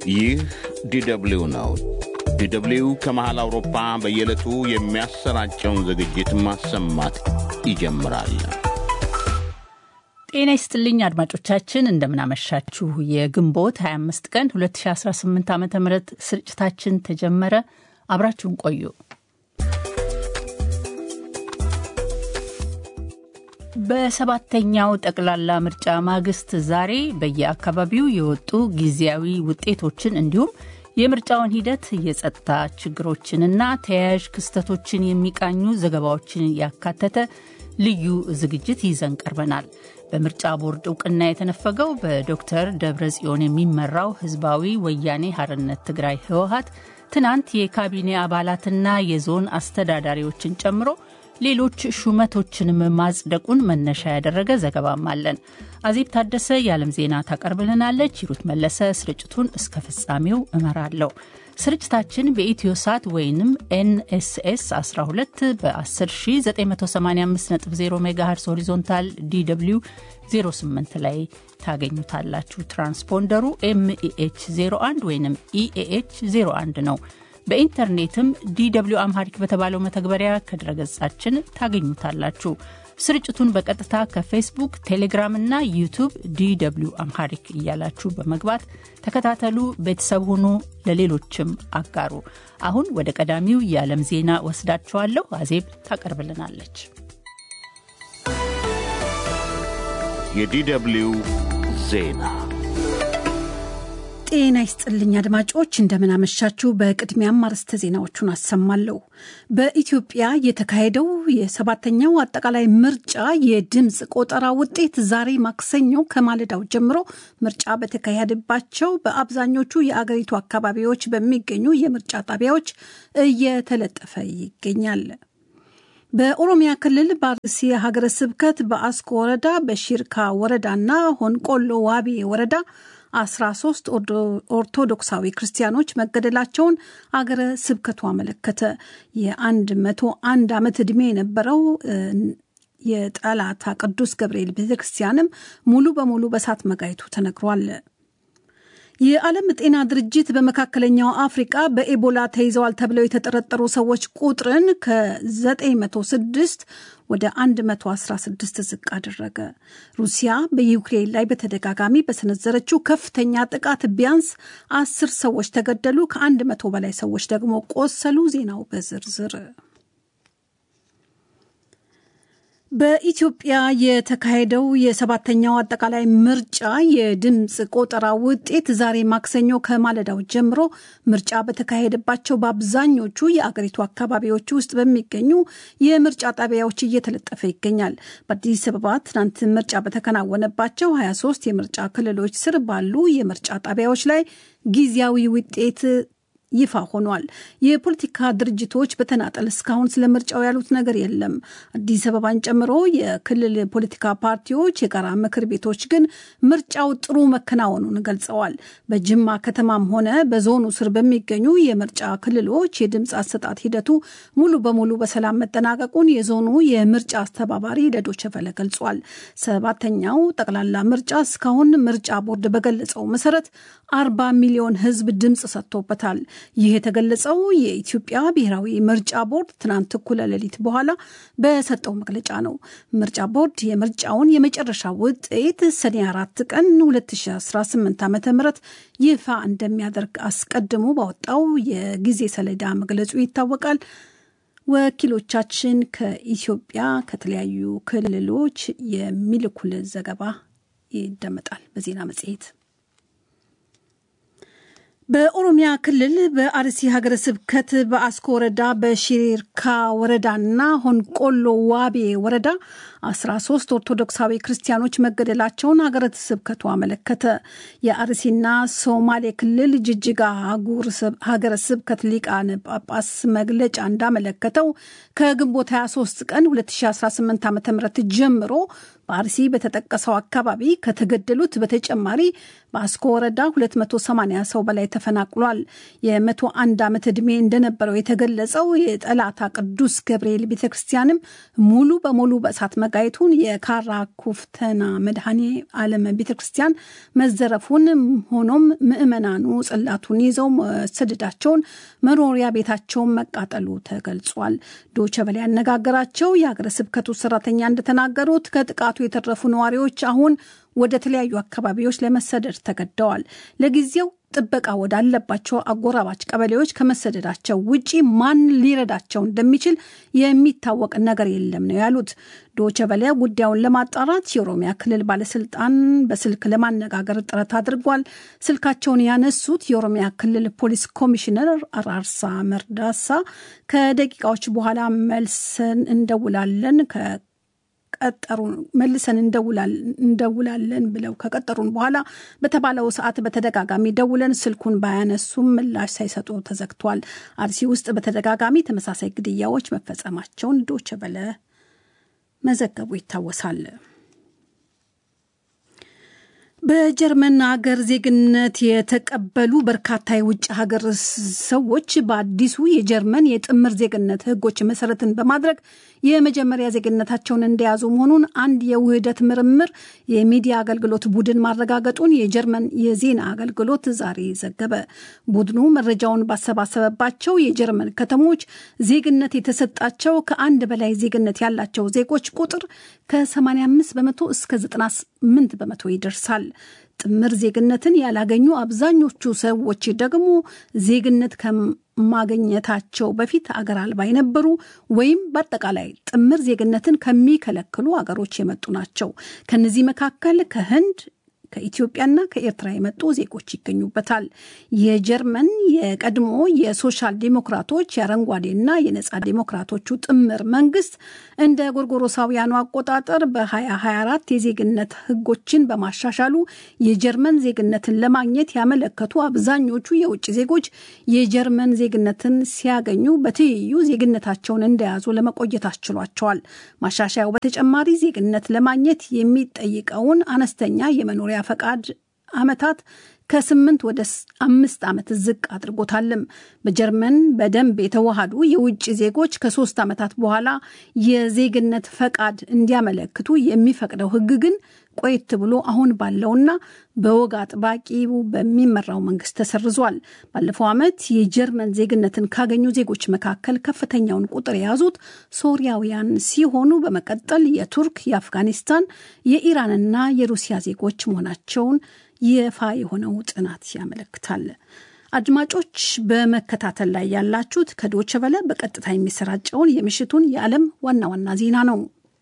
ይህ ዲደብሊው ነው። ዲደብሊው ከመሃል አውሮፓ በየዕለቱ የሚያሰራጨውን ዝግጅት ማሰማት ይጀምራል። ጤና ይስጥልኝ አድማጮቻችን፣ እንደምናመሻችሁ። የግንቦት 25 ቀን 2018 ዓ ም ስርጭታችን ተጀመረ። አብራችሁን ቆዩ። በሰባተኛው ጠቅላላ ምርጫ ማግስት ዛሬ በየአካባቢው የወጡ ጊዜያዊ ውጤቶችን እንዲሁም የምርጫውን ሂደት የጸጥታ ችግሮችንና ተያያዥ ክስተቶችን የሚቃኙ ዘገባዎችን ያካተተ ልዩ ዝግጅት ይዘን ቀርበናል። በምርጫ ቦርድ እውቅና የተነፈገው በዶክተር ደብረ ጽዮን የሚመራው ህዝባዊ ወያኔ ሀርነት ትግራይ ህወሀት ትናንት የካቢኔ አባላትና የዞን አስተዳዳሪዎችን ጨምሮ ሌሎች ሹመቶችንም ማጽደቁን መነሻ ያደረገ ዘገባም አለን። አዜብ ታደሰ የዓለም ዜና ታቀርብልናለች። ሂሩት መለሰ ስርጭቱን እስከ ፍጻሜው እመራለሁ። ስርጭታችን በኢትዮ ሳት ወይንም ኤንኤስኤስ 12 በ10985.0 ሜጋሄርስ ሆሪዞንታል ዲw 08 ላይ ታገኙታላችሁ። ትራንስፖንደሩ ኤምኢኤች 01 ወይም ኢኤኤች 01 ነው። በኢንተርኔትም ዲw አምሃሪክ በተባለው መተግበሪያ ከድረገጻችን ታገኙታላችሁ። ስርጭቱን በቀጥታ ከፌስቡክ፣ ቴሌግራም እና ዩቱብ ዲw አምሃሪክ እያላችሁ በመግባት ተከታተሉ፣ ቤተሰብ ሁኑ፣ ለሌሎችም አጋሩ። አሁን ወደ ቀዳሚው የዓለም ዜና ወስዳችኋለሁ። አዜብ ታቀርብልናለች። የዲደብሊው ዜና ጤና ይስጥልኝ አድማጮች፣ እንደምናመሻችሁ። በቅድሚያም አርዕስተ ዜናዎቹን አሰማለሁ። በኢትዮጵያ የተካሄደው የሰባተኛው አጠቃላይ ምርጫ የድምፅ ቆጠራ ውጤት ዛሬ ማክሰኞ ከማለዳው ጀምሮ ምርጫ በተካሄደባቸው በአብዛኞቹ የአገሪቱ አካባቢዎች በሚገኙ የምርጫ ጣቢያዎች እየተለጠፈ ይገኛል። በኦሮሚያ ክልል በአርሲ ሀገረ ስብከት በአስኮ ወረዳ በሺርካ ወረዳና ሆንቆሎ ዋቢ ወረዳ 13 ኦርቶዶክሳዊ ክርስቲያኖች መገደላቸውን አገረ ስብከቱ አመለከተ። የ101 ዓመት ዕድሜ የነበረው የጠላታ ቅዱስ ገብርኤል ቤተክርስቲያንም ሙሉ በሙሉ በእሳት መጋየቱ ተነግሯል። የዓለም ጤና ድርጅት በመካከለኛው አፍሪቃ በኤቦላ ተይዘዋል ተብለው የተጠረጠሩ ሰዎች ቁጥርን ከ906 ወደ 116 ዝቅ አደረገ። ሩሲያ በዩክሬን ላይ በተደጋጋሚ በሰነዘረችው ከፍተኛ ጥቃት ቢያንስ አስር ሰዎች ተገደሉ፣ ከአንድ መቶ በላይ ሰዎች ደግሞ ቆሰሉ። ዜናው በዝርዝር በኢትዮጵያ የተካሄደው የሰባተኛው አጠቃላይ ምርጫ የድምፅ ቆጠራ ውጤት ዛሬ ማክሰኞ ከማለዳው ጀምሮ ምርጫ በተካሄደባቸው በአብዛኞቹ የአገሪቱ አካባቢዎች ውስጥ በሚገኙ የምርጫ ጣቢያዎች እየተለጠፈ ይገኛል። በአዲስ አበባ ትናንት ምርጫ በተከናወነባቸው 23 የምርጫ ክልሎች ስር ባሉ የምርጫ ጣቢያዎች ላይ ጊዜያዊ ውጤት ይፋ ሆኗል። የፖለቲካ ድርጅቶች በተናጠል እስካሁን ስለ ምርጫው ያሉት ነገር የለም። አዲስ አበባን ጨምሮ የክልል ፖለቲካ ፓርቲዎች የጋራ ምክር ቤቶች ግን ምርጫው ጥሩ መከናወኑን ገልጸዋል። በጅማ ከተማም ሆነ በዞኑ ስር በሚገኙ የምርጫ ክልሎች የድምፅ አሰጣጥ ሂደቱ ሙሉ በሙሉ በሰላም መጠናቀቁን የዞኑ የምርጫ አስተባባሪ ለዶይቼ ቬለ ገልጿል። ሰባተኛው ጠቅላላ ምርጫ እስካሁን ምርጫ ቦርድ በገለጸው መሰረት አርባ ሚሊዮን ሕዝብ ድምፅ ሰጥቶበታል። ይህ የተገለጸው የኢትዮጵያ ብሔራዊ ምርጫ ቦርድ ትናንት እኩለ ሌሊት በኋላ በሰጠው መግለጫ ነው። ምርጫ ቦርድ የምርጫውን የመጨረሻ ውጤት ሰኔ አራት ቀን 2018 ዓ ም ይፋ እንደሚያደርግ አስቀድሞ ባወጣው የጊዜ ሰሌዳ መግለጹ ይታወቃል። ወኪሎቻችን ከኢትዮጵያ ከተለያዩ ክልሎች የሚልኩልን ዘገባ ይደመጣል በዜና መጽሔት። በኦሮሚያ ክልል በአርሲ ሀገረ ስብከት በአስኮ ወረዳ በሺርካ ወረዳና ሆንቆሎ ዋቤ ወረዳ 13 ኦርቶዶክሳዊ ክርስቲያኖች መገደላቸውን ሀገረ ስብከቱ አመለከተ። የአርሲና ሶማሌ ክልል ጅጅጋ ሀገረ ስብከት ሊቃነ ጳጳስ መግለጫ እንዳመለከተው ከግንቦት 23 ቀን 2018 ዓ ም ጀምሮ በአርሲ በተጠቀሰው አካባቢ ከተገደሉት በተጨማሪ በአስኮ ወረዳ 280 ሰው በላይ ተፈናቅሏል። የመቶ አንድ ዓመት ዕድሜ እንደነበረው የተገለጸው የጠላታ ቅዱስ ገብርኤል ቤተ ክርስቲያንም ሙሉ በሙሉ በእሳት መጋየቱን የካራ ኩፍተና መድኃኔ ዓለም ቤተ ክርስቲያን መዘረፉን ሆኖም ምዕመናኑ ጽላቱን ይዘው መሰደዳቸውን መኖሪያ ቤታቸውን መቃጠሉ ተገልጿል። ዶቸ በላይ ያነጋገራቸው የሀገረ ስብከቱ ሰራተኛ እንደተናገሩት ከጥቃቱ የተረፉ ነዋሪዎች አሁን ወደ ተለያዩ አካባቢዎች ለመሰደድ ተገደዋል። ለጊዜው ጥበቃ ወዳለባቸው አጎራባች ቀበሌዎች ከመሰደዳቸው ውጪ ማን ሊረዳቸው እንደሚችል የሚታወቅ ነገር የለም ነው ያሉት። ዶቸ በለ ጉዳዩን ለማጣራት የኦሮሚያ ክልል ባለስልጣን በስልክ ለማነጋገር ጥረት አድርጓል። ስልካቸውን ያነሱት የኦሮሚያ ክልል ፖሊስ ኮሚሽነር አራርሳ መርዳሳ ከደቂቃዎች በኋላ መልሰን እንደውላለን ቀጠሩ መልሰን እንደውላለን ብለው ከቀጠሩን በኋላ በተባለው ሰዓት በተደጋጋሚ ደውለን ስልኩን ባያነሱም ምላሽ ሳይሰጡ ተዘግቷል። አርሲ ውስጥ በተደጋጋሚ ተመሳሳይ ግድያዎች መፈጸማቸውን ዶቸ በለ መዘገቡ ይታወሳል። በጀርመን ሀገር ዜግነት የተቀበሉ በርካታ የውጭ ሀገር ሰዎች በአዲሱ የጀርመን የጥምር ዜግነት ሕጎች መሰረትን በማድረግ የመጀመሪያ ዜግነታቸውን እንደያዙ መሆኑን አንድ የውህደት ምርምር የሚዲያ አገልግሎት ቡድን ማረጋገጡን የጀርመን የዜና አገልግሎት ዛሬ ዘገበ። ቡድኑ መረጃውን ባሰባሰበባቸው የጀርመን ከተሞች ዜግነት የተሰጣቸው ከአንድ በላይ ዜግነት ያላቸው ዜጎች ቁጥር ከ85 በመቶ እስከ 98 በመቶ ይደርሳል። ጥምር ዜግነትን ያላገኙ አብዛኞቹ ሰዎች ደግሞ ዜግነት ከማግኘታቸው በፊት አገር አልባ የነበሩ ወይም በአጠቃላይ ጥምር ዜግነትን ከሚከለክሉ አገሮች የመጡ ናቸው። ከነዚህ መካከል ከህንድ ከኢትዮጵያና ከኤርትራ የመጡ ዜጎች ይገኙበታል። የጀርመን የቀድሞ የሶሻል ዲሞክራቶች የአረንጓዴና የነጻ ዲሞክራቶቹ ጥምር መንግስት እንደ ጎርጎሮሳውያኑ አቆጣጠር በ2024 የዜግነት ህጎችን በማሻሻሉ የጀርመን ዜግነትን ለማግኘት ያመለከቱ አብዛኞቹ የውጭ ዜጎች የጀርመን ዜግነትን ሲያገኙ በትይዩ ዜግነታቸውን እንደያዙ ለመቆየት አስችሏቸዋል። ማሻሻያው በተጨማሪ ዜግነት ለማግኘት የሚጠይቀውን አነስተኛ የመኖሪያ ፈቃድ ዓመታት ከስምንት ወደ አምስት ዓመት ዝቅ አድርጎታልም። በጀርመን በደንብ የተዋሃዱ የውጭ ዜጎች ከሶስት ዓመታት በኋላ የዜግነት ፈቃድ እንዲያመለክቱ የሚፈቅደው ህግ ግን ቆየት ብሎ አሁን ባለውና በወግ አጥባቂው በሚመራው መንግስት ተሰርዟል። ባለፈው ዓመት የጀርመን ዜግነትን ካገኙ ዜጎች መካከል ከፍተኛውን ቁጥር የያዙት ሶሪያውያን ሲሆኑ በመቀጠል የቱርክ፣ የአፍጋኒስታን፣ የኢራንና የሩሲያ ዜጎች መሆናቸውን ይፋ የሆነው ጥናት ያመለክታል። አድማጮች በመከታተል ላይ ያላችሁት ከዶቸ በለ በቀጥታ የሚሰራጨውን የምሽቱን የዓለም ዋና ዋና ዜና ነው።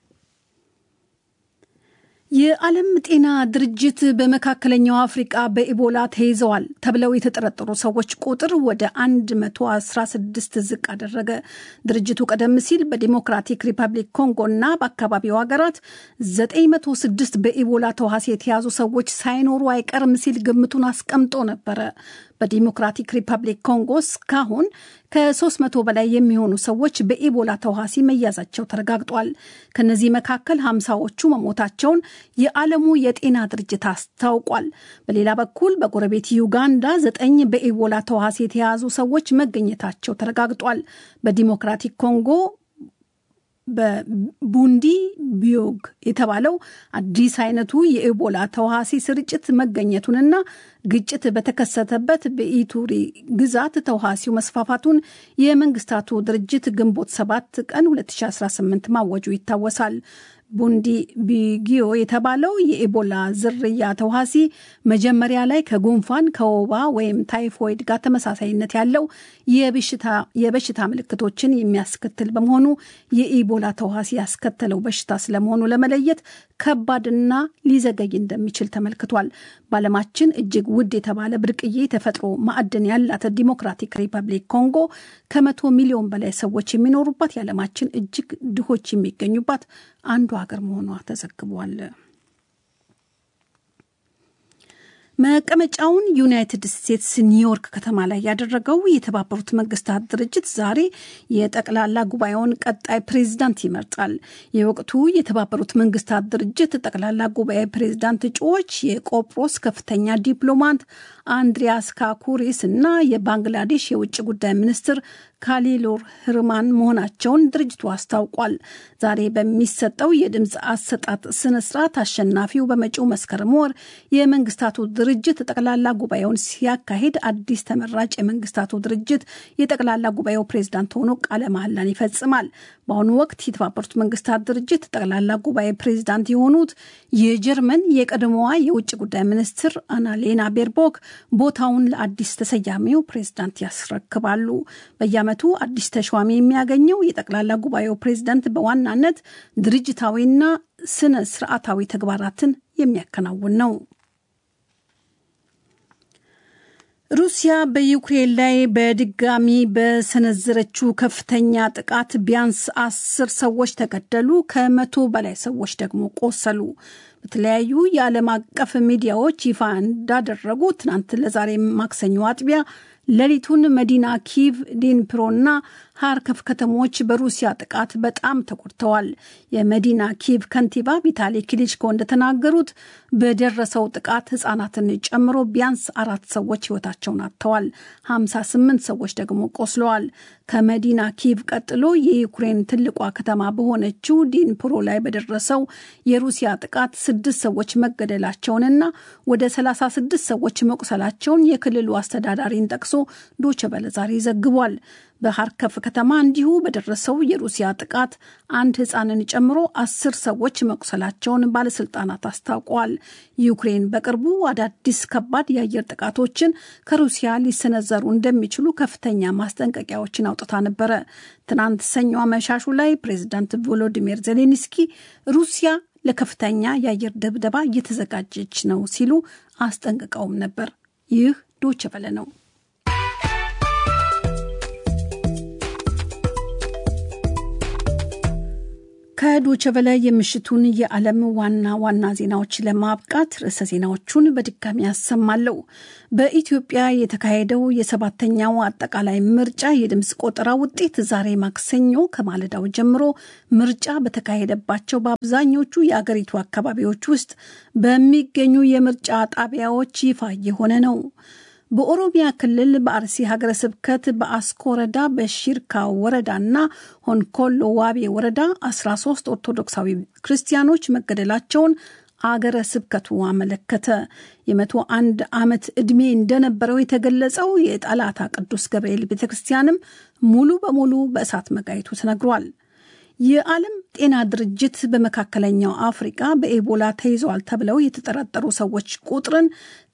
የዓለም ጤና ድርጅት በመካከለኛው አፍሪቃ በኢቦላ ተይዘዋል ተብለው የተጠረጠሩ ሰዎች ቁጥር ወደ 116 ዝቅ አደረገ። ድርጅቱ ቀደም ሲል በዲሞክራቲክ ሪፐብሊክ ኮንጎ እና በአካባቢው ሀገራት 906 በኢቦላ ተዋሲ የተያዙ ሰዎች ሳይኖሩ አይቀርም ሲል ግምቱን አስቀምጦ ነበረ። በዲሞክራቲክ ሪፐብሊክ ኮንጎ እስካሁን ከ300 በላይ የሚሆኑ ሰዎች በኢቦላ ተዋሲ መያዛቸው ተረጋግጧል። ከነዚህ መካከል ሀምሳዎቹ መሞታቸውን የዓለሙ የጤና ድርጅት አስታውቋል። በሌላ በኩል በጎረቤት ዩጋንዳ ዘጠኝ በኢቦላ ተዋሲ የተያዙ ሰዎች መገኘታቸው ተረጋግጧል። በዲሞክራቲክ ኮንጎ በቡንዲ ቢዮግ የተባለው አዲስ አይነቱ የኢቦላ ተዋሲ ስርጭት መገኘቱንና ግጭት በተከሰተበት በኢቱሪ ግዛት ተዋሲው መስፋፋቱን የመንግስታቱ ድርጅት ግንቦት 7 ቀን 2018 ማወጁ ይታወሳል። ቡንዲ ቢጊዮ የተባለው የኢቦላ ዝርያ ተዋሲ መጀመሪያ ላይ ከጉንፋን ከወባ ወይም ታይፎይድ ጋር ተመሳሳይነት ያለው የበሽታ ምልክቶችን የሚያስከትል በመሆኑ የኢቦላ ተዋሲ ያስከተለው በሽታ ስለመሆኑ ለመለየት ከባድና ሊዘገይ እንደሚችል ተመልክቷል። በዓለማችን እጅግ ውድ የተባለ ብርቅዬ ተፈጥሮ ማዕድን ያላት ዲሞክራቲክ ሪፐብሊክ ኮንጎ ከመቶ ሚሊዮን በላይ ሰዎች የሚኖሩባት የዓለማችን እጅግ ድሆች የሚገኙባት አንዱ ሀገር መሆኗ ተዘግቧል። መቀመጫውን ዩናይትድ ስቴትስ ኒውዮርክ ከተማ ላይ ያደረገው የተባበሩት መንግስታት ድርጅት ዛሬ የጠቅላላ ጉባኤውን ቀጣይ ፕሬዝዳንት ይመርጣል። የወቅቱ የተባበሩት መንግስታት ድርጅት ጠቅላላ ጉባኤ ፕሬዝዳንት እጩዎች የቆጵሮስ ከፍተኛ ዲፕሎማት አንድሪያስ ካኩሪስ እና የባንግላዴሽ የውጭ ጉዳይ ሚኒስትር ካሊሉር ህርማን መሆናቸውን ድርጅቱ አስታውቋል። ዛሬ በሚሰጠው የድምፅ አሰጣጥ ስነስርዓት አሸናፊው በመጪው መስከረም ወር የመንግስታቱ ድርጅት ጠቅላላ ጉባኤውን ሲያካሂድ አዲስ ተመራጭ የመንግስታቱ ድርጅት የጠቅላላ ጉባኤው ፕሬዝዳንት ሆኖ ቃለ መሐላን ይፈጽማል። በአሁኑ ወቅት የተባበሩት መንግስታት ድርጅት ጠቅላላ ጉባኤ ፕሬዝዳንት የሆኑት የጀርመን የቀድሞዋ የውጭ ጉዳይ ሚኒስትር አናሌና ቤርቦክ ቦታውን ለአዲስ ተሰያሚው ፕሬዝዳንት ያስረክባሉ። በየዓመቱ አዲስ ተሿሚ የሚያገኘው የጠቅላላ ጉባኤው ፕሬዝዳንት በዋናነት ድርጅታዊና ስነ ስርዓታዊ ተግባራትን የሚያከናውን ነው። ሩሲያ በዩክሬን ላይ በድጋሚ በሰነዘረችው ከፍተኛ ጥቃት ቢያንስ አስር ሰዎች ተገደሉ፣ ከመቶ በላይ ሰዎች ደግሞ ቆሰሉ። በተለያዩ የዓለም አቀፍ ሚዲያዎች ይፋ እንዳደረጉ ትናንት ለዛሬ ማክሰኞ አጥቢያ ሌሊቱን መዲና ኪቭ፣ ዲንፕሮና ሃርከፍ ከተሞች በሩሲያ ጥቃት በጣም ተጎድተዋል። የመዲና ኪቭ ከንቲባ ቪታሊ ክሊችኮ እንደተናገሩት በደረሰው ጥቃት ሕጻናትን ጨምሮ ቢያንስ አራት ሰዎች ሕይወታቸውን አጥተዋል። 58 ሰዎች ደግሞ ቆስለዋል። ከመዲና ኪቭ ቀጥሎ የዩክሬን ትልቋ ከተማ በሆነችው ዲንፕሮ ላይ በደረሰው የሩሲያ ጥቃት ስድስት ሰዎች መገደላቸውንና ወደ 36 ሰዎች መቁሰላቸውን የክልሉ አስተዳዳሪን ጠቅሶ ዶቼ ቬለ ዛሬ ዘግቧል። በሀርከፍ ከተማ እንዲሁ በደረሰው የሩሲያ ጥቃት አንድ ሕፃንን ጨምሮ አስር ሰዎች መቁሰላቸውን ባለስልጣናት አስታውቀዋል። ዩክሬን በቅርቡ አዳዲስ ከባድ የአየር ጥቃቶችን ከሩሲያ ሊሰነዘሩ እንደሚችሉ ከፍተኛ ማስጠንቀቂያዎችን አውጥታ ነበረ። ትናንት ሰኞ አመሻሹ ላይ ፕሬዚዳንት ቮሎዲሚር ዜሌንስኪ ሩሲያ ለከፍተኛ የአየር ድብደባ እየተዘጋጀች ነው ሲሉ አስጠንቅቀውም ነበር። ይህ ዶቼ ቬለ ነው። ከዶቼ ቬለ የምሽቱን የዓለም ዋና ዋና ዜናዎች ለማብቃት ርዕሰ ዜናዎቹን በድጋሚ ያሰማለሁ። በኢትዮጵያ የተካሄደው የሰባተኛው አጠቃላይ ምርጫ የድምፅ ቆጠራ ውጤት ዛሬ ማክሰኞ ከማለዳው ጀምሮ ምርጫ በተካሄደባቸው በአብዛኞቹ የአገሪቱ አካባቢዎች ውስጥ በሚገኙ የምርጫ ጣቢያዎች ይፋ የሆነ ነው። በኦሮሚያ ክልል በአርሲ ሀገረ ስብከት በአስኮ ወረዳ በሺርካ ወረዳና ሆንኮሎ ዋቤ ወረዳ 13 ኦርቶዶክሳዊ ክርስቲያኖች መገደላቸውን አገረ ስብከቱ አመለከተ። የመቶ አንድ ዓመት ዕድሜ እንደነበረው የተገለጸው የጠላታ ቅዱስ ገብርኤል ቤተ ክርስቲያንም ሙሉ በሙሉ በእሳት መጋየቱ ተነግሯል። የዓለም ጤና ድርጅት በመካከለኛው አፍሪቃ በኤቦላ ተይዘዋል ተብለው የተጠረጠሩ ሰዎች ቁጥርን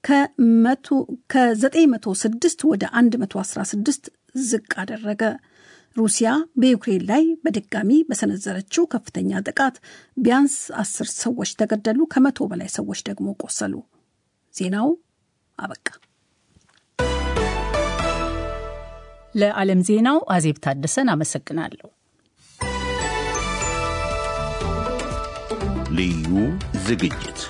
ከ906 ወደ 116 ዝቅ አደረገ። ሩሲያ በዩክሬን ላይ በድጋሚ በሰነዘረችው ከፍተኛ ጥቃት ቢያንስ አስር ሰዎች ተገደሉ፣ ከመቶ በላይ ሰዎች ደግሞ ቆሰሉ። ዜናው አበቃ። ለዓለም ዜናው አዜብ ታደሰን አመሰግናለሁ። ልዩ ዝግጅት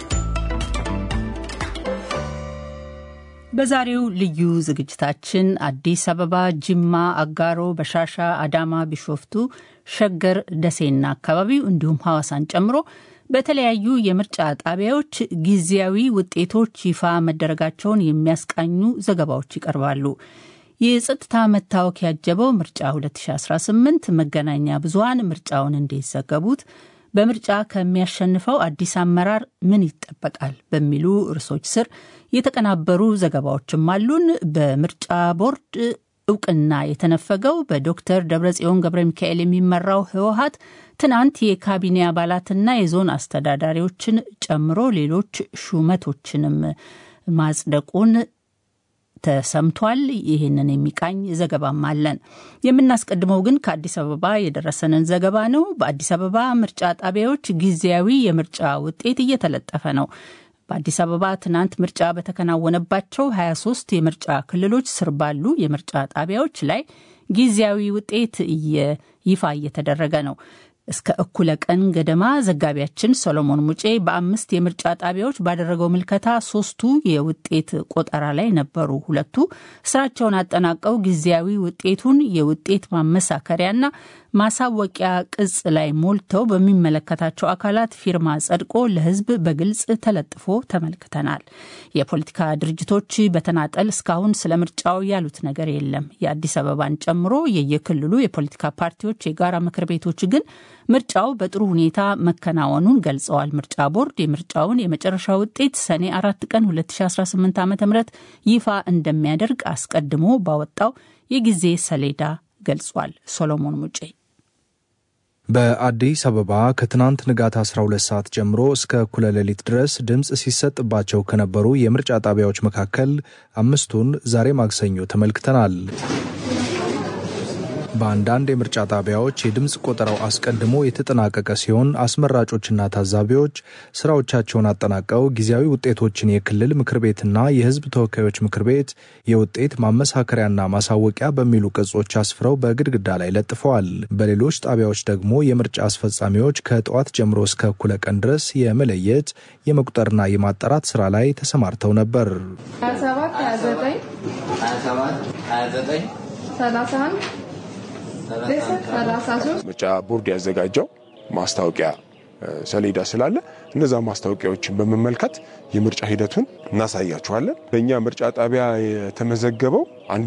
በዛሬው ልዩ ዝግጅታችን አዲስ አበባ፣ ጅማ፣ አጋሮ፣ በሻሻ፣ አዳማ፣ ቢሾፍቱ፣ ሸገር፣ ደሴና አካባቢው እንዲሁም ሐዋሳን ጨምሮ በተለያዩ የምርጫ ጣቢያዎች ጊዜያዊ ውጤቶች ይፋ መደረጋቸውን የሚያስቃኙ ዘገባዎች ይቀርባሉ። የጸጥታ መታወክ ያጀበው ምርጫ 2018 መገናኛ ብዙኃን ምርጫውን እንዴት ዘገቡት? በምርጫ ከሚያሸንፈው አዲስ አመራር ምን ይጠበቃል? በሚሉ ርዕሶች ስር የተቀናበሩ ዘገባዎችም አሉን። በምርጫ ቦርድ እውቅና የተነፈገው በዶክተር ደብረጽዮን ገብረ ሚካኤል የሚመራው ህወሀት ትናንት የካቢኔ አባላትና የዞን አስተዳዳሪዎችን ጨምሮ ሌሎች ሹመቶችንም ማጽደቁን ተሰምቷል። ይህንን የሚቃኝ ዘገባም አለን። የምናስቀድመው ግን ከአዲስ አበባ የደረሰንን ዘገባ ነው። በአዲስ አበባ ምርጫ ጣቢያዎች ጊዜያዊ የምርጫ ውጤት እየተለጠፈ ነው። በአዲስ አበባ ትናንት ምርጫ በተከናወነባቸው 23 የምርጫ ክልሎች ስር ባሉ የምርጫ ጣቢያዎች ላይ ጊዜያዊ ውጤት ይፋ እየተደረገ ነው። እስከ እኩለ ቀን ገደማ ዘጋቢያችን ሰሎሞን ሙጬ በአምስት የምርጫ ጣቢያዎች ባደረገው ምልከታ ሶስቱ የውጤት ቆጠራ ላይ ነበሩ። ሁለቱ ስራቸውን አጠናቀው ጊዜያዊ ውጤቱን የውጤት ማመሳከሪያና ማሳወቂያ ቅጽ ላይ ሞልተው በሚመለከታቸው አካላት ፊርማ ጸድቆ ለሕዝብ በግልጽ ተለጥፎ ተመልክተናል። የፖለቲካ ድርጅቶች በተናጠል እስካሁን ስለ ምርጫው ያሉት ነገር የለም። የአዲስ አበባን ጨምሮ የየክልሉ የፖለቲካ ፓርቲዎች የጋራ ምክር ቤቶች ግን ምርጫው በጥሩ ሁኔታ መከናወኑን ገልጸዋል። ምርጫ ቦርድ የምርጫውን የመጨረሻ ውጤት ሰኔ አራት ቀን 2018 ዓ ም ይፋ እንደሚያደርግ አስቀድሞ ባወጣው የጊዜ ሰሌዳ ገልጿል። ሶሎሞን ሙጬ በአዲስ አበባ ከትናንት ንጋት 12 ሰዓት ጀምሮ እስከ እኩለ ሌሊት ድረስ ድምፅ ሲሰጥባቸው ከነበሩ የምርጫ ጣቢያዎች መካከል አምስቱን ዛሬ ማክሰኞ ተመልክተናል። በአንዳንድ የምርጫ ጣቢያዎች የድምፅ ቆጠራው አስቀድሞ የተጠናቀቀ ሲሆን አስመራጮችና ታዛቢዎች ስራዎቻቸውን አጠናቀው ጊዜያዊ ውጤቶችን የክልል ምክር ቤትና የሕዝብ ተወካዮች ምክር ቤት የውጤት ማመሳከሪያና ማሳወቂያ በሚሉ ቅጾች አስፍረው በግድግዳ ላይ ለጥፈዋል። በሌሎች ጣቢያዎች ደግሞ የምርጫ አስፈጻሚዎች ከጠዋት ጀምሮ እስከ እኩለ ቀን ድረስ የመለየት የመቁጠርና የማጣራት ስራ ላይ ተሰማርተው ነበር። 27 29 29 31 ምርጫ ቦርድ ያዘጋጀው ማስታወቂያ ሰሌዳ ስላለ እነዛ ማስታወቂያዎችን በመመልከት የምርጫ ሂደቱን እናሳያችኋለን። በእኛ ምርጫ ጣቢያ የተመዘገበው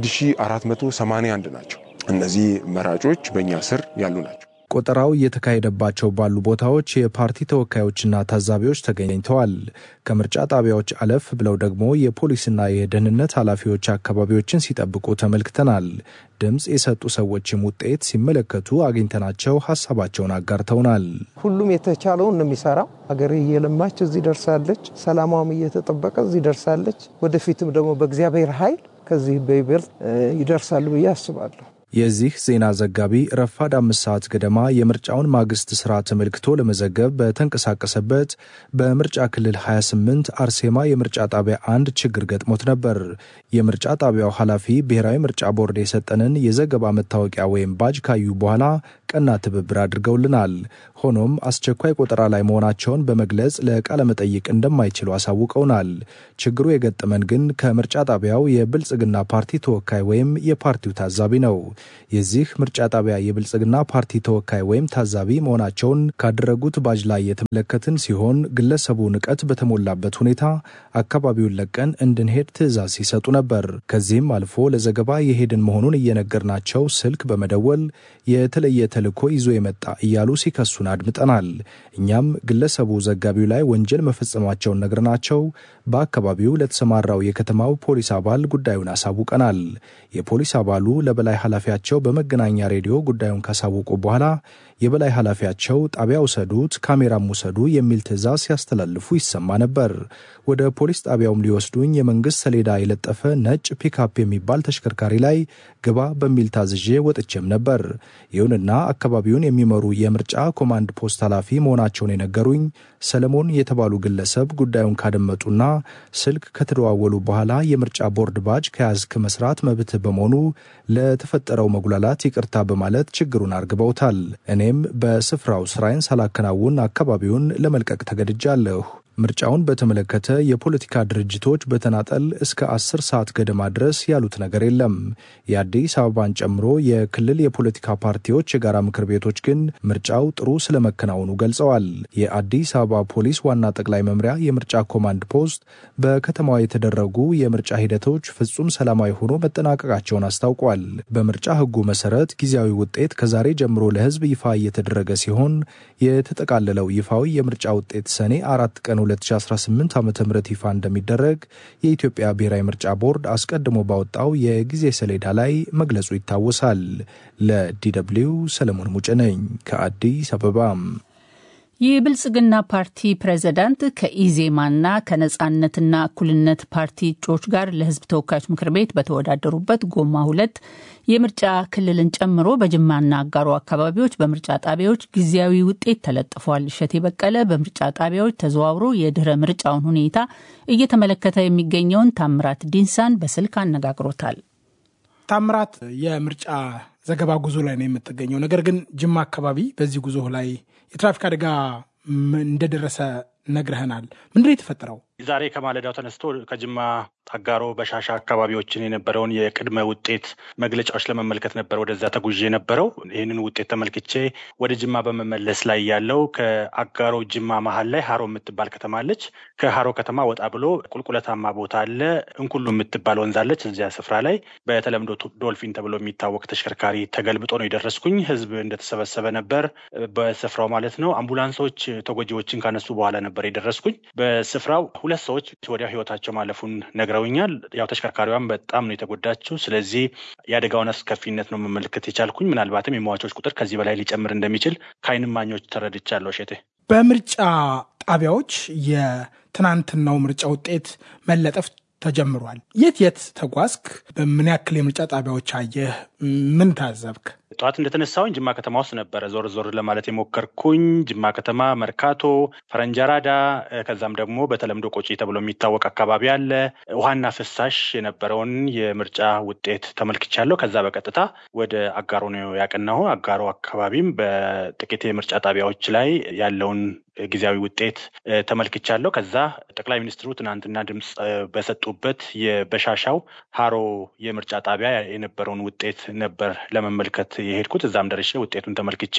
1481 ናቸው። እነዚህ መራጮች በእኛ ስር ያሉ ናቸው። ቆጠራው እየተካሄደባቸው ባሉ ቦታዎች የፓርቲ ተወካዮችና ታዛቢዎች ተገኝተዋል። ከምርጫ ጣቢያዎች አለፍ ብለው ደግሞ የፖሊስና የደህንነት ኃላፊዎች አካባቢዎችን ሲጠብቁ ተመልክተናል። ድምፅ የሰጡ ሰዎችም ውጤት ሲመለከቱ አግኝተናቸው ሀሳባቸውን አጋርተውናል። ሁሉም የተቻለውን ነው የሚሰራው። ሀገር እየለማች እዚህ ደርሳለች። ሰላሟም እየተጠበቀ እዚህ ደርሳለች። ወደፊትም ደግሞ በእግዚአብሔር ኃይል ከዚህ በይበልጥ ይደርሳሉ ብዬ አስባለሁ። የዚህ ዜና ዘጋቢ ረፋድ አምስት ሰዓት ገደማ የምርጫውን ማግስት ስራ ተመልክቶ ለመዘገብ በተንቀሳቀሰበት በምርጫ ክልል 28 አርሴማ የምርጫ ጣቢያ አንድ ችግር ገጥሞት ነበር። የምርጫ ጣቢያው ኃላፊ ብሔራዊ ምርጫ ቦርድ የሰጠንን የዘገባ መታወቂያ ወይም ባጅ ካዩ በኋላ ቀና ትብብር አድርገውልናል። ሆኖም አስቸኳይ ቆጠራ ላይ መሆናቸውን በመግለጽ ለቃለ መጠይቅ እንደማይችሉ አሳውቀውናል። ችግሩ የገጠመን ግን ከምርጫ ጣቢያው የብልጽግና ፓርቲ ተወካይ ወይም የፓርቲው ታዛቢ ነው። የዚህ ምርጫ ጣቢያ የብልጽግና ፓርቲ ተወካይ ወይም ታዛቢ መሆናቸውን ካደረጉት ባጅ ላይ የተመለከትን ሲሆን ግለሰቡ ንቀት በተሞላበት ሁኔታ አካባቢውን ለቀን እንድንሄድ ትዕዛዝ ሲሰጡ ነበር። ከዚህም አልፎ ለዘገባ የሄድን መሆኑን እየነገርናቸው ስልክ በመደወል የተለየ ተልዕኮ ይዞ የመጣ እያሉ ሲከሱን አድምጠናል። እኛም ግለሰቡ ዘጋቢው ላይ ወንጀል መፈጸማቸውን ነግረናቸው በአካባቢው ለተሰማራው የከተማው ፖሊስ አባል ጉዳዩን አሳውቀናል። የፖሊስ አባሉ ለበላይ ኃላፊያቸው በመገናኛ ሬዲዮ ጉዳዩን ካሳወቁ በኋላ የበላይ ኃላፊያቸው ጣቢያ ውሰዱት፣ ካሜራም ውሰዱ የሚል ትዕዛዝ ሲያስተላልፉ ይሰማ ነበር። ወደ ፖሊስ ጣቢያውም ሊወስዱኝ የመንግስት ሰሌዳ የለጠፈ ነጭ ፒክአፕ የሚባል ተሽከርካሪ ላይ ግባ በሚል ታዝዤ ወጥቼም ነበር። ይሁንና አካባቢውን የሚመሩ የምርጫ ኮማንድ ፖስት ኃላፊ መሆናቸውን የነገሩኝ ሰለሞን የተባሉ ግለሰብ ጉዳዩን ካደመጡና ስልክ ከተደዋወሉ በኋላ የምርጫ ቦርድ ባጅ ከያዝክ መስራት መብትህ በመሆኑ ለተፈጠረው መጉላላት ይቅርታ በማለት ችግሩን አርግበውታል። እኔም በስፍራው ስራዬን ሳላከናውን አካባቢውን ለመልቀቅ ተገድጃለሁ። ምርጫውን በተመለከተ የፖለቲካ ድርጅቶች በተናጠል እስከ አስር ሰዓት ገደማ ድረስ ያሉት ነገር የለም። የአዲስ አበባን ጨምሮ የክልል የፖለቲካ ፓርቲዎች የጋራ ምክር ቤቶች ግን ምርጫው ጥሩ ስለመከናወኑ ገልጸዋል። የአዲስ አበባ ፖሊስ ዋና ጠቅላይ መምሪያ የምርጫ ኮማንድ ፖስት በከተማዋ የተደረጉ የምርጫ ሂደቶች ፍጹም ሰላማዊ ሆኖ መጠናቀቃቸውን አስታውቋል። በምርጫ ሕጉ መሰረት ጊዜያዊ ውጤት ከዛሬ ጀምሮ ለሕዝብ ይፋ እየተደረገ ሲሆን የተጠቃለለው ይፋዊ የምርጫ ውጤት ሰኔ አራት ቀን 2018 ዓ ም ይፋ እንደሚደረግ የኢትዮጵያ ብሔራዊ ምርጫ ቦርድ አስቀድሞ ባወጣው የጊዜ ሰሌዳ ላይ መግለጹ ይታወሳል። ለዲደብሊው ሰለሞን ሙጭ ነኝ ከአዲስ አበባ። የብልጽግና ፓርቲ ፕሬዝዳንት ከኢዜማና ከነጻነትና እኩልነት ፓርቲ እጩዎች ጋር ለህዝብ ተወካዮች ምክር ቤት በተወዳደሩበት ጎማ ሁለት የምርጫ ክልልን ጨምሮ በጅማና አጋሮ አካባቢዎች በምርጫ ጣቢያዎች ጊዜያዊ ውጤት ተለጥፏል። እሸቴ በቀለ በምርጫ ጣቢያዎች ተዘዋውሮ የድህረ ምርጫውን ሁኔታ እየተመለከተ የሚገኘውን ታምራት ዲንሳን በስልክ አነጋግሮታል። ታምራት፣ የምርጫ ዘገባ ጉዞ ላይ ነው የምትገኘው። ነገር ግን ጅማ አካባቢ በዚህ ጉዞ ላይ የትራፊክ አደጋ እንደደረሰ ነግረህናል። ምንድን ነው የተፈጠረው? ዛሬ ከማለዳው ተነስቶ ከጅማ አጋሮ፣ በሻሻ አካባቢዎችን የነበረውን የቅድመ ውጤት መግለጫዎች ለመመልከት ነበር ወደዛ ተጉዤ የነበረው። ይህንን ውጤት ተመልክቼ ወደ ጅማ በመመለስ ላይ ያለው ከአጋሮ ጅማ መሀል ላይ ሀሮ የምትባል ከተማ አለች። ከሀሮ ከተማ ወጣ ብሎ ቁልቁለታማ ቦታ አለ። እንኩሉ የምትባል ወንዝ አለች። እዚያ ስፍራ ላይ በተለምዶ ዶልፊን ተብሎ የሚታወቅ ተሽከርካሪ ተገልብጦ ነው የደረስኩኝ። ህዝብ እንደተሰበሰበ ነበር በስፍራው ማለት ነው። አምቡላንሶች ተጎጂዎችን ካነሱ በኋላ ነበር የደረስኩኝ። በስፍራው ሁለት ሰዎች ወዲያው ህይወታቸው ማለፉን ነግረውኛል። ያው ተሽከርካሪዋን በጣም ነው የተጎዳችው። ስለዚህ የአደጋውን አስከፊነት ነው መመልከት የቻልኩኝ። ምናልባትም የሟቾች ቁጥር ከዚህ በላይ ሊጨምር እንደሚችል ከዓይን እማኞች ተረድቻለሁ። ሼቴ በምርጫ ጣቢያዎች የትናንትናው ምርጫ ውጤት መለጠፍ ተጀምሯል። የት የት ተጓዝክ? በምን ያክል የምርጫ ጣቢያዎች አየህ? ምን ታዘብክ? ጠዋት እንደተነሳሁኝ ጅማ ከተማ ውስጥ ነበረ ዞር ዞር ለማለት የሞከርኩኝ። ጅማ ከተማ፣ መርካቶ፣ ፈረንጀራዳ ከዛም ደግሞ በተለምዶ ቆጪ ተብሎ የሚታወቅ አካባቢ አለ። ውሃና ፍሳሽ የነበረውን የምርጫ ውጤት ተመልክቻለሁ። ከዛ በቀጥታ ወደ አጋሮ ነው ያቀናሁ። አጋሮ አካባቢም በጥቂት የምርጫ ጣቢያዎች ላይ ያለውን ጊዜያዊ ውጤት ተመልክቻለሁ። ከዛ ጠቅላይ ሚኒስትሩ ትናንትና ድምፅ በሰጡበት የበሻሻው ሀሮ የምርጫ ጣቢያ የነበረውን ውጤት ነበር ለመመልከት የሄድኩት። እዛም ደርሼ ውጤቱን ተመልክቼ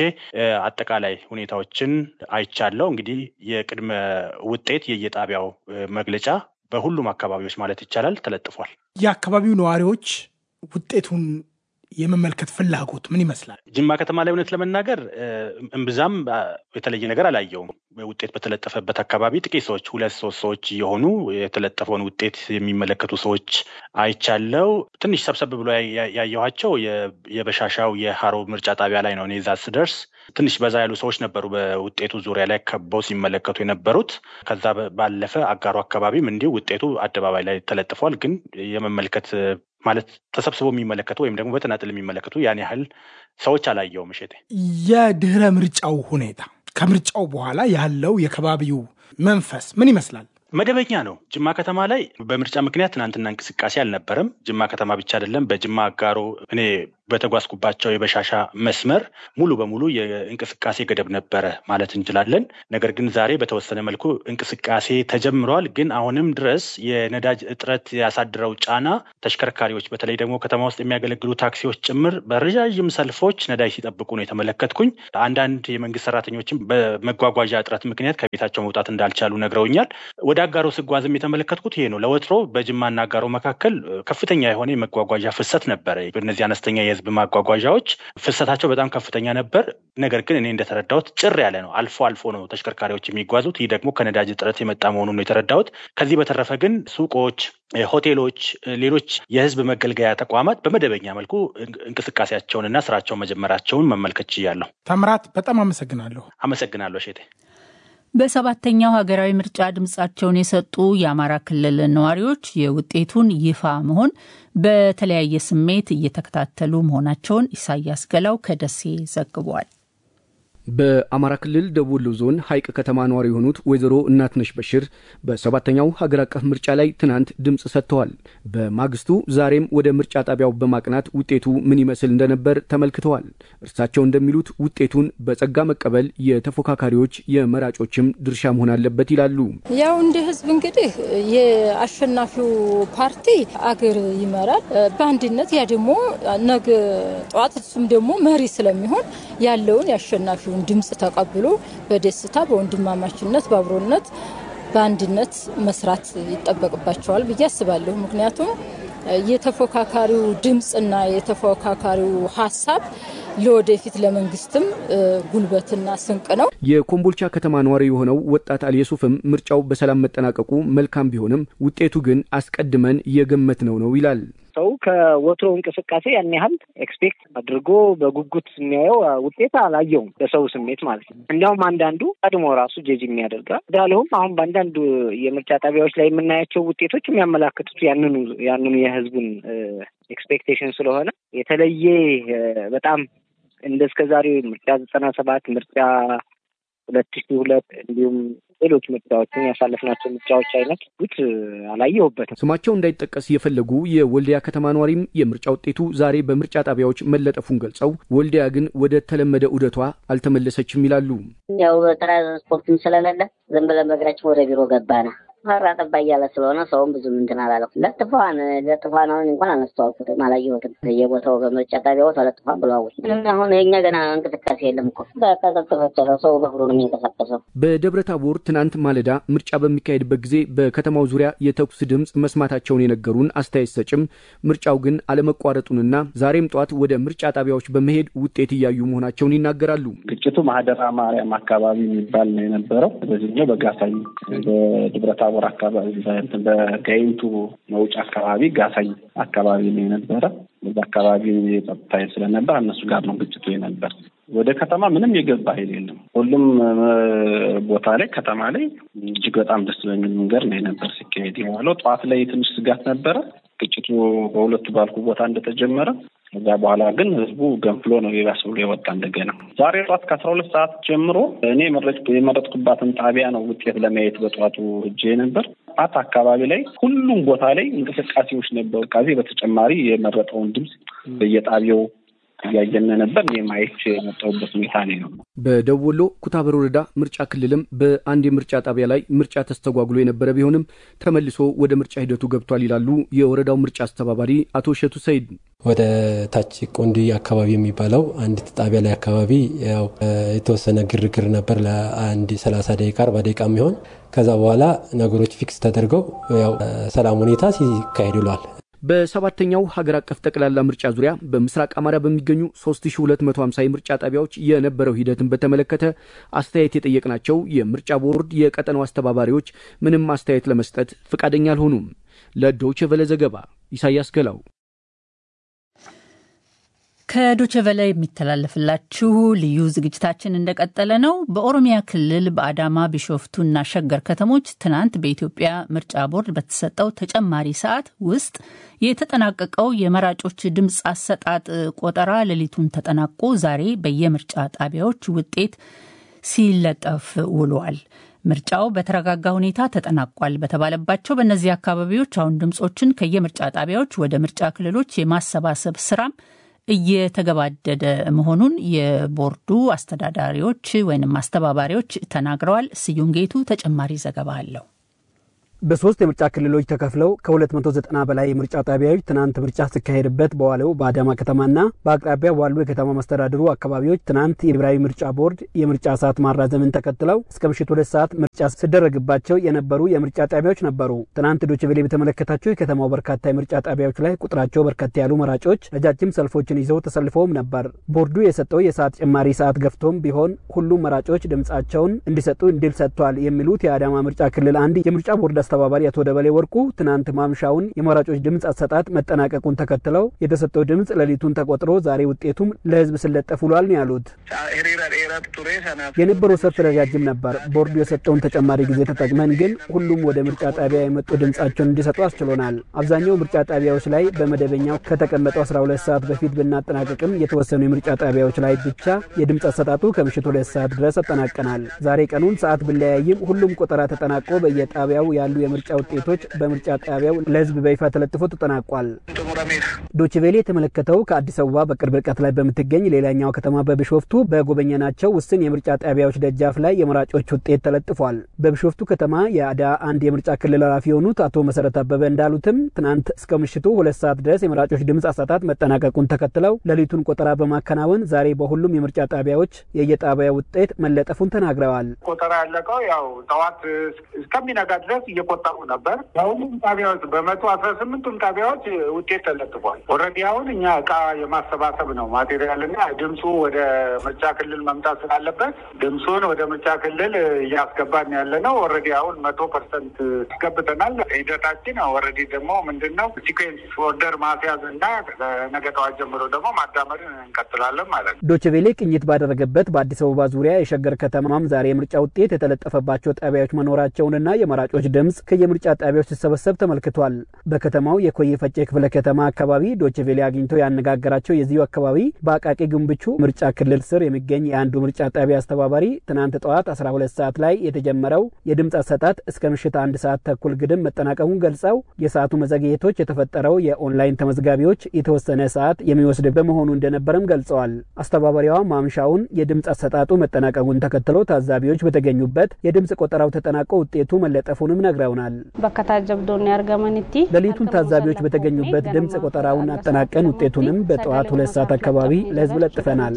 አጠቃላይ ሁኔታዎችን አይቻለሁ። እንግዲህ የቅድመ ውጤት የየጣቢያው መግለጫ በሁሉም አካባቢዎች ማለት ይቻላል ተለጥፏል። የአካባቢው ነዋሪዎች ውጤቱን የመመልከት ፍላጎት ምን ይመስላል? ጅማ ከተማ ላይ እውነት ለመናገር እምብዛም የተለየ ነገር አላየውም። ውጤት በተለጠፈበት አካባቢ ጥቂት ሰዎች ሁለት ሶስት ሰዎች የሆኑ የተለጠፈውን ውጤት የሚመለከቱ ሰዎች አይቻለው። ትንሽ ሰብሰብ ብሎ ያየኋቸው የበሻሻው የሀሮ ምርጫ ጣቢያ ላይ ነው። እኔ እዛ ስደርስ ትንሽ በዛ ያሉ ሰዎች ነበሩ በውጤቱ ዙሪያ ላይ ከበው ሲመለከቱ የነበሩት። ከዛ ባለፈ አጋሮ አካባቢም እንዲሁ ውጤቱ አደባባይ ላይ ተለጥፏል። ግን የመመልከት ማለት ተሰብስበው የሚመለከቱ ወይም ደግሞ በተናጥል የሚመለከቱ ያን ያህል ሰዎች አላየውም። እሸቴ፣ የድህረ ምርጫው ሁኔታ ከምርጫው በኋላ ያለው የከባቢው መንፈስ ምን ይመስላል? መደበኛ ነው። ጅማ ከተማ ላይ በምርጫ ምክንያት ትናንትና እንቅስቃሴ አልነበረም። ጅማ ከተማ ብቻ አይደለም፣ በጅማ አጋሮ እኔ በተጓዝኩባቸው የበሻሻ መስመር ሙሉ በሙሉ የእንቅስቃሴ ገደብ ነበረ ማለት እንችላለን። ነገር ግን ዛሬ በተወሰነ መልኩ እንቅስቃሴ ተጀምሯል። ግን አሁንም ድረስ የነዳጅ እጥረት ያሳድረው ጫና ተሽከርካሪዎች፣ በተለይ ደግሞ ከተማ ውስጥ የሚያገለግሉ ታክሲዎች ጭምር በረዣዥም ሰልፎች ነዳጅ ሲጠብቁ ነው የተመለከትኩኝ። አንዳንድ የመንግስት ሰራተኞችም በመጓጓዣ እጥረት ምክንያት ከቤታቸው መውጣት እንዳልቻሉ ነግረውኛል። ወደ አጋሮ ስጓዝም የተመለከትኩት ይሄ ነው። ለወትሮ በጅማና አጋሮ መካከል ከፍተኛ የሆነ የመጓጓዣ ፍሰት ነበረ። እነዚህ አነስተኛ የህዝብ ማጓጓዣዎች ፍሰታቸው በጣም ከፍተኛ ነበር። ነገር ግን እኔ እንደተረዳሁት ጭር ያለ ነው። አልፎ አልፎ ነው ተሽከርካሪዎች የሚጓዙት። ይህ ደግሞ ከነዳጅ እጥረት የመጣ መሆኑን ነው የተረዳሁት። ከዚህ በተረፈ ግን ሱቆች፣ ሆቴሎች፣ ሌሎች የህዝብ መገልገያ ተቋማት በመደበኛ መልኩ እንቅስቃሴያቸውንና ስራቸውን መጀመራቸውን መመልከት ችያለሁ። ታምራት፣ በጣም አመሰግናለሁ። አመሰግናለሁ ሼቴ። በሰባተኛው ሀገራዊ ምርጫ ድምጻቸውን የሰጡ የአማራ ክልል ነዋሪዎች የውጤቱን ይፋ መሆን በተለያየ ስሜት እየተከታተሉ መሆናቸውን ኢሳያስ ገላው ከደሴ ዘግቧል። በአማራ ክልል ደቡብ ወሎ ዞን ሀይቅ ከተማ ነዋሪ የሆኑት ወይዘሮ እናትነሽ በሽር በሰባተኛው ሀገር አቀፍ ምርጫ ላይ ትናንት ድምፅ ሰጥተዋል። በማግስቱ ዛሬም ወደ ምርጫ ጣቢያው በማቅናት ውጤቱ ምን ይመስል እንደነበር ተመልክተዋል። እርሳቸው እንደሚሉት ውጤቱን በጸጋ መቀበል የተፎካካሪዎች የመራጮችም ድርሻ መሆን አለበት ይላሉ። ያው እንደ ህዝብ እንግዲህ የአሸናፊው ፓርቲ አገር ይመራል በአንድነት ያ ደግሞ ነገ ጠዋት እሱም ደግሞ መሪ ስለሚሆን ያለውን የአሸናፊው ድምፅ ተቀብሎ በደስታ በወንድማማችነት በአብሮነት በአንድነት መስራት ይጠበቅባቸዋል ብዬ አስባለሁ። ምክንያቱም የተፎካካሪው ድምፅና የተፎካካሪው ሀሳብ ለወደፊት ለመንግስትም ጉልበትና ስንቅ ነው። የኮምቦልቻ ከተማ ነዋሪ የሆነው ወጣት አልየሱፍም ምርጫው በሰላም መጠናቀቁ መልካም ቢሆንም ውጤቱ ግን አስቀድመን የገመት ነው ነው ይላል። ሰው ከወትሮ እንቅስቃሴ ያን ያህል ኤክስፔክት አድርጎ በጉጉት የሚያየው ውጤት አላየውም፣ በሰው ስሜት ማለት ነው። እንዲያውም አንዳንዱ ቀድሞ ራሱ ጀጅ የሚያደርጋል እንዳለሁም አሁን በአንዳንድ የምርጫ ጣቢያዎች ላይ የምናያቸው ውጤቶች የሚያመላክቱት ያንኑ ያንኑ የህዝቡን ኤክስፔክቴሽን ስለሆነ የተለየ በጣም እንደ እስከ ዛሬ ምርጫ ዘጠና ሰባት ምርጫ ሁለት ሺ ሁለት እንዲሁም ሌሎች ምርጫዎችን ያሳለፍናቸው ምርጫዎች አይነት ጉት አላየሁበትም። ስማቸው እንዳይጠቀስ የፈለጉ የወልዲያ ከተማ ነዋሪም የምርጫ ውጤቱ ዛሬ በምርጫ ጣቢያዎች መለጠፉን ገልጸው ወልዲያ ግን ወደ ተለመደ ዑደቷ አልተመለሰችም ይላሉ። ያው ትራንስፖርትም ስለሌለ ዝም ብለን በእግራችን ወደ ቢሮ ገባነ። ፈራ ጠባ እያለ ስለሆነ ሰውም ብዙም እንትን አላለው። ለጥፏን ለጥፏን አሁን እንኳን አላስተዋልኩትም፣ አላየሁትም። በየቦታው በምርጫ ጣቢያው ተለጥፏን ብለዋል። ምንም አሁን የኛ ገና እንቅስቃሴ የለም እኮ በቀዘቅዘቸለ ሰው በእግሩ ነው የሚንቀሳቀሰው። በደብረ ታቦር ትናንት ማለዳ ምርጫ በሚካሄድበት ጊዜ በከተማው ዙሪያ የተኩስ ድምፅ መስማታቸውን የነገሩን አስተያየት ሰጭም ምርጫው ግን አለመቋረጡንና ዛሬም ጠዋት ወደ ምርጫ ጣቢያዎች በመሄድ ውጤት እያዩ መሆናቸውን ይናገራሉ። ግጭቱ ማህደራ ማርያም አካባቢ የሚባል ነው የነበረው። በዚህኛው በጋሳይ በደብረ ታቦር አካባቢ በጋይንቱ መውጫ አካባቢ ጋሳይ አካባቢ ነው የነበረ። በዛ አካባቢ የጸጥታ ኃይል ስለነበር እነሱ ጋር ነው ግጭቱ የነበር። ወደ ከተማ ምንም የገባ ኃይል የለም። ሁሉም ቦታ ላይ ከተማ ላይ እጅግ በጣም ደስ በሚል መንገድ ነው የነበር ሲካሄድ የዋለው። ጠዋት ላይ ትንሽ ስጋት ነበረ ግጭቱ በሁለቱ ባልኩ ቦታ እንደተጀመረ ከዛ በኋላ ግን ህዝቡ ገንፍሎ ነው የባስ ብሎ የወጣ እንደገና። ዛሬ ጠዋት ከአስራ ሁለት ሰዓት ጀምሮ እኔ የመረጥኩባትን ጣቢያ ነው ውጤት ለማየት በጠዋቱ እጄ ነበር። ጣት አካባቢ ላይ ሁሉም ቦታ ላይ እንቅስቃሴዎች ነበሩ። ከዚህ በተጨማሪ የመረጠውን ድምፅ በየጣቢያው እያየን ነበር። እኔ ማየት የመጣሁበት ሁኔታ ነው። በደቡብ ወሎ ኩታበር ወረዳ ምርጫ ክልልም በአንድ የምርጫ ጣቢያ ላይ ምርጫ ተስተጓጉሎ የነበረ ቢሆንም ተመልሶ ወደ ምርጫ ሂደቱ ገብቷል ይላሉ የወረዳው ምርጫ አስተባባሪ አቶ እሸቱ ሰይድ። ወደ ታች ቆንዲ አካባቢ የሚባለው አንድ ጣቢያ ላይ አካባቢ ያው የተወሰነ ግርግር ነበር ለአንድ ሰላሳ ደቂቃ አርባ ደቂቃ የሚሆን ከዛ በኋላ ነገሮች ፊክስ ተደርገው ያው ሰላም ሁኔታ ሲካሄድ ውሏል። በሰባተኛው ሀገር አቀፍ ጠቅላላ ምርጫ ዙሪያ በምስራቅ አማራ በሚገኙ 3250 የምርጫ ጣቢያዎች የነበረው ሂደትን በተመለከተ አስተያየት የጠየቅናቸው የምርጫ ቦርድ የቀጠናው አስተባባሪዎች ምንም አስተያየት ለመስጠት ፈቃደኛ አልሆኑም። ለዶይቼ ቬለ ዘገባ ኢሳያስ ገላው። ከዶቼ ቬለ የሚተላለፍላችሁ ልዩ ዝግጅታችን እንደቀጠለ ነው። በኦሮሚያ ክልል በአዳማ ቢሾፍቱና ሸገር ከተሞች ትናንት በኢትዮጵያ ምርጫ ቦርድ በተሰጠው ተጨማሪ ሰዓት ውስጥ የተጠናቀቀው የመራጮች ድምፅ አሰጣጥ ቆጠራ ሌሊቱን ተጠናቆ ዛሬ በየምርጫ ጣቢያዎች ውጤት ሲለጠፍ ውሏል። ምርጫው በተረጋጋ ሁኔታ ተጠናቋል በተባለባቸው በእነዚህ አካባቢዎች አሁን ድምፆችን ከየምርጫ ጣቢያዎች ወደ ምርጫ ክልሎች የማሰባሰብ ስራም እየተገባደደ መሆኑን የቦርዱ አስተዳዳሪዎች ወይም አስተባባሪዎች ተናግረዋል። ስዩም ጌቱ ተጨማሪ ዘገባ አለው። በሶስት የምርጫ ክልሎች ተከፍለው ከ290 በላይ የምርጫ ጣቢያዎች ትናንት ምርጫ ሲካሄድበት በዋለው በአዳማ ከተማና በአቅራቢያ ባሉ የከተማ መስተዳድሩ አካባቢዎች ትናንት የብሔራዊ ምርጫ ቦርድ የምርጫ ሰዓት ማራዘምን ተከትለው እስከ ምሽት ሁለት ሰዓት ምርጫ ሲደረግባቸው የነበሩ የምርጫ ጣቢያዎች ነበሩ። ትናንት ዶቼ ቬለ በተመለከታቸው የከተማው በርካታ የምርጫ ጣቢያዎች ላይ ቁጥራቸው በርከት ያሉ መራጮች ረጃጅም ሰልፎችን ይዘው ተሰልፈውም ነበር። ቦርዱ የሰጠው የሰዓት ጭማሪ ሰዓት ገፍቶም ቢሆን ሁሉም መራጮች ድምጻቸውን እንዲሰጡ እንዲል ሰጥቷል የሚሉት የአዳማ ምርጫ ክልል አንድ የምርጫ ቦርድ አስተባባሪ አቶ ደበሌ ወርቁ ትናንት ማምሻውን የመራጮች ድምፅ አሰጣጥ መጠናቀቁን ተከትለው የተሰጠው ድምፅ ሌሊቱን ተቆጥሮ ዛሬ ውጤቱም ለሕዝብ ሲለጠፍ ውሏል ነው ያሉት። የነበረው ሰልፍ ረጃጅም ነበር። ቦርዱ የሰጠውን ተጨማሪ ጊዜ ተጠቅመን ግን ሁሉም ወደ ምርጫ ጣቢያ የመጡ ድምፃቸውን እንዲሰጡ አስችሎናል። አብዛኛው ምርጫ ጣቢያዎች ላይ በመደበኛው ከተቀመጠው 12 ሰዓት በፊት ብናጠናቀቅም የተወሰኑ የምርጫ ጣቢያዎች ላይ ብቻ የድምፅ አሰጣጡ ከምሽት ሁለት ሰዓት ድረስ አጠናቀናል። ዛሬ ቀኑን ሰዓት ብለያይም ሁሉም ቆጠራ ተጠናቆ በየጣቢያው ያሉ የምርጫ ውጤቶች በምርጫ ጣቢያው ለህዝብ በይፋ ተለጥፎ ተጠናቋል። ዶችቬሌ የተመለከተው ከአዲስ አበባ በቅርብ ርቀት ላይ በምትገኝ ሌላኛው ከተማ በቢሾፍቱ በጎበኘናቸው ውስን የምርጫ ጣቢያዎች ደጃፍ ላይ የመራጮች ውጤት ተለጥፏል። በቢሾፍቱ ከተማ የአዳ አንድ የምርጫ ክልል ኃላፊ የሆኑት አቶ መሰረት አበበ እንዳሉትም ትናንት እስከ ምሽቱ ሁለት ሰዓት ድረስ የመራጮች ድምፅ አሰጣጥ መጠናቀቁን ተከትለው ሌሊቱን ቆጠራ በማከናወን ዛሬ በሁሉም የምርጫ ጣቢያዎች የየጣቢያ ውጤት መለጠፉን ተናግረዋል። ቆጠራ ያለቀው ያው ጠዋት እስከሚነጋ ድረስ እየቆጠሩ ነበር። በሁሉም ጣቢያዎች በመቶ አስራ ስምንቱም ጣቢያዎች ውጤት ተለጥፏል። ኦልሬዲ አሁን እኛ እቃ የማሰባሰብ ነው ማቴሪያል እና ድምፁ ወደ ምርጫ ክልል መምጣት ስላለበት ድምፁን ወደ ምርጫ ክልል እያስገባን ያለ ነው። ኦልሬዲ አሁን መቶ ፐርሰንት አስገብተናል። ሂደታችን ኦልሬዲ ደግሞ ምንድን ነው ሲኩዌንስ ኦርደር ማስያዝ እና ነገ ጠዋት ጀምሮ ደግሞ ማዳመርን እንቀጥላለን ማለት ነው። ዶችቬሌ ቅኝት ባደረገበት በአዲስ አበባ ዙሪያ የሸገር ከተማም ዛሬ የምርጫ ውጤት የተለጠፈባቸው ጣቢያዎች መኖራቸውንና የመራጮች ድምፅ ድምፅ ከየምርጫ ጣቢያዎች ሲሰበሰብ ተመልክቷል። በከተማው የኮዬ ፈጬ ክፍለ ከተማ አካባቢ ዶችቬሌ አግኝቶ ያነጋገራቸው የዚሁ አካባቢ በአቃቂ ግንብቹ ምርጫ ክልል ስር የሚገኝ የአንዱ ምርጫ ጣቢያ አስተባባሪ ትናንት ጠዋት 12 ሰዓት ላይ የተጀመረው የድምፅ አሰጣጥ እስከ ምሽት አንድ ሰዓት ተኩል ግድም መጠናቀሙን ገልጸው የሰዓቱ መዘግየቶች የተፈጠረው የኦንላይን ተመዝጋቢዎች የተወሰነ ሰዓት የሚወስድ በመሆኑ እንደነበረም ገልጸዋል። አስተባባሪዋ ማምሻውን የድምፅ አሰጣጡ መጠናቀቁን ተከትሎ ታዛቢዎች በተገኙበት የድምፅ ቆጠራው ተጠናቆ ውጤቱ መለጠፉንም ነግረውናል። ሌሊቱን ታዛቢዎች በተገኙበት ድምፅ ቆጠራውን አጠናቀን ውጤቱንም በጠዋት ሁለት ሰዓት አካባቢ ለህዝብ ለጥፈናል።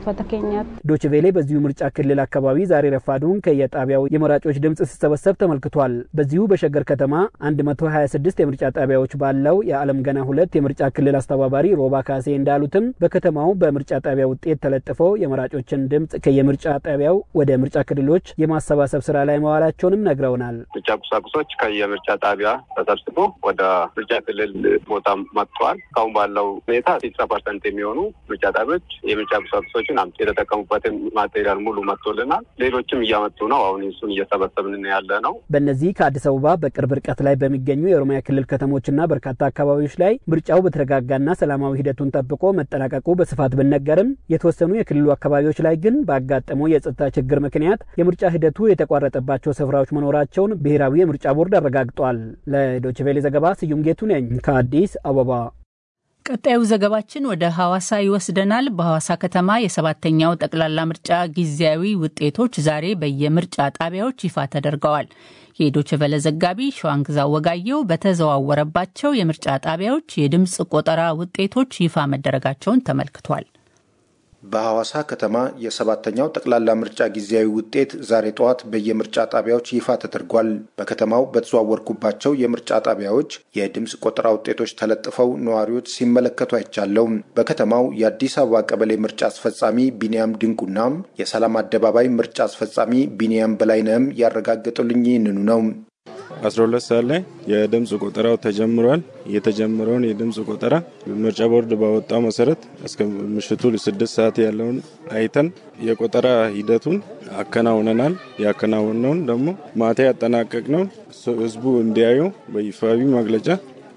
ዶችቬሌ በዚሁ ምርጫ ክልል አካባቢ ዛሬ ረፋዱን ከየጣቢያው የመራጮች ድምፅ ሲሰበሰብ ተመልክቷል። በዚሁ በሸገር ከተማ 126 የምርጫ ጣቢያዎች ባለው የዓለም ገና ሁለት የምርጫ ክልል አስተባባሪ ሮባ ካሴ እንዳሉትም በከተማው በምርጫ ጣቢያ ውጤት ተለጥፈው የመራጮችን ድምፅ ከየምርጫ ጣቢያው ወደ ምርጫ ክልሎች የማሰባሰብ ስራ ላይ መዋላቸውንም ነግረውናል። ምርጫ ቁሳቁሶች ከየምርጫ ጣቢያ ተሰብስቦ ወደ ምርጫ ክልል ቦታ መጥተዋል። እስካሁን ባለው ሁኔታ ሲክስ ፐርሰንት የሚሆኑ ምርጫ ጣቢያዎች የምርጫ ቁሳቁሶችን የተጠቀሙበትን ማቴሪያል ሙሉ መጥቶልናል። ሌሎችም እያመጡ ነው። አሁን እሱን እየሰበሰብን ያለ ነው። በእነዚህ ከአዲስ አበባ በቅርብ ርቀት ላይ በሚገኙ የኦሮሚያ ክልል ከተሞችና በርካታ አካባቢዎች ላይ ምርጫው በተረጋጋና ሰላማዊ ሂደቱን ጠብቆ መጠናቀቁ በስፋት ብነገርም የተወሰኑ የክልሉ አካባቢዎች ላይ ግን ባጋጠመው የጸጥታ ችግር ምክንያት የምርጫ ሂደቱ የተቋረጠባቸው ስፍራዎች መኖራቸውን ብሔራዊ የምርጫ ቦርድ አረጋግጧል። ለዶችቬሌ ዘገባ ስዩም ጌቱ ነኝ ከአዲስ አበባ። ቀጣዩ ዘገባችን ወደ ሐዋሳ ይወስደናል። በሐዋሳ ከተማ የሰባተኛው ጠቅላላ ምርጫ ጊዜያዊ ውጤቶች ዛሬ በየምርጫ ጣቢያዎች ይፋ ተደርገዋል። የዶችቨለ ዘጋቢ ሸዋንግዛ ወጋየው በተዘዋወረባቸው የምርጫ ጣቢያዎች የድምፅ ቆጠራ ውጤቶች ይፋ መደረጋቸውን ተመልክቷል። በሐዋሳ ከተማ የሰባተኛው ጠቅላላ ምርጫ ጊዜያዊ ውጤት ዛሬ ጠዋት በየምርጫ ጣቢያዎች ይፋ ተደርጓል። በከተማው በተዘዋወርኩባቸው የምርጫ ጣቢያዎች የድምፅ ቆጠራ ውጤቶች ተለጥፈው ነዋሪዎች ሲመለከቱ አይቻለው። በከተማው የአዲስ አበባ ቀበሌ ምርጫ አስፈጻሚ ቢንያም ድንቁናም የሰላም አደባባይ ምርጫ አስፈጻሚ ቢንያም በላይነህም ያረጋገጡልኝ ይህንኑ ነው። 12 ሰዓት ላይ የድምፅ ቆጠራው ተጀምሯል። የተጀመረውን የድምፅ ቆጠራ ምርጫ ቦርድ ባወጣው መሰረት እስከ ምሽቱ ስድስት ሰዓት ያለውን አይተን የቆጠራ ሂደቱን አከናውነናል። ያከናወነውን ደግሞ ማታ ያጠናቀቅ ነው ህዝቡ እንዲያዩ በይፋዊ መግለጫ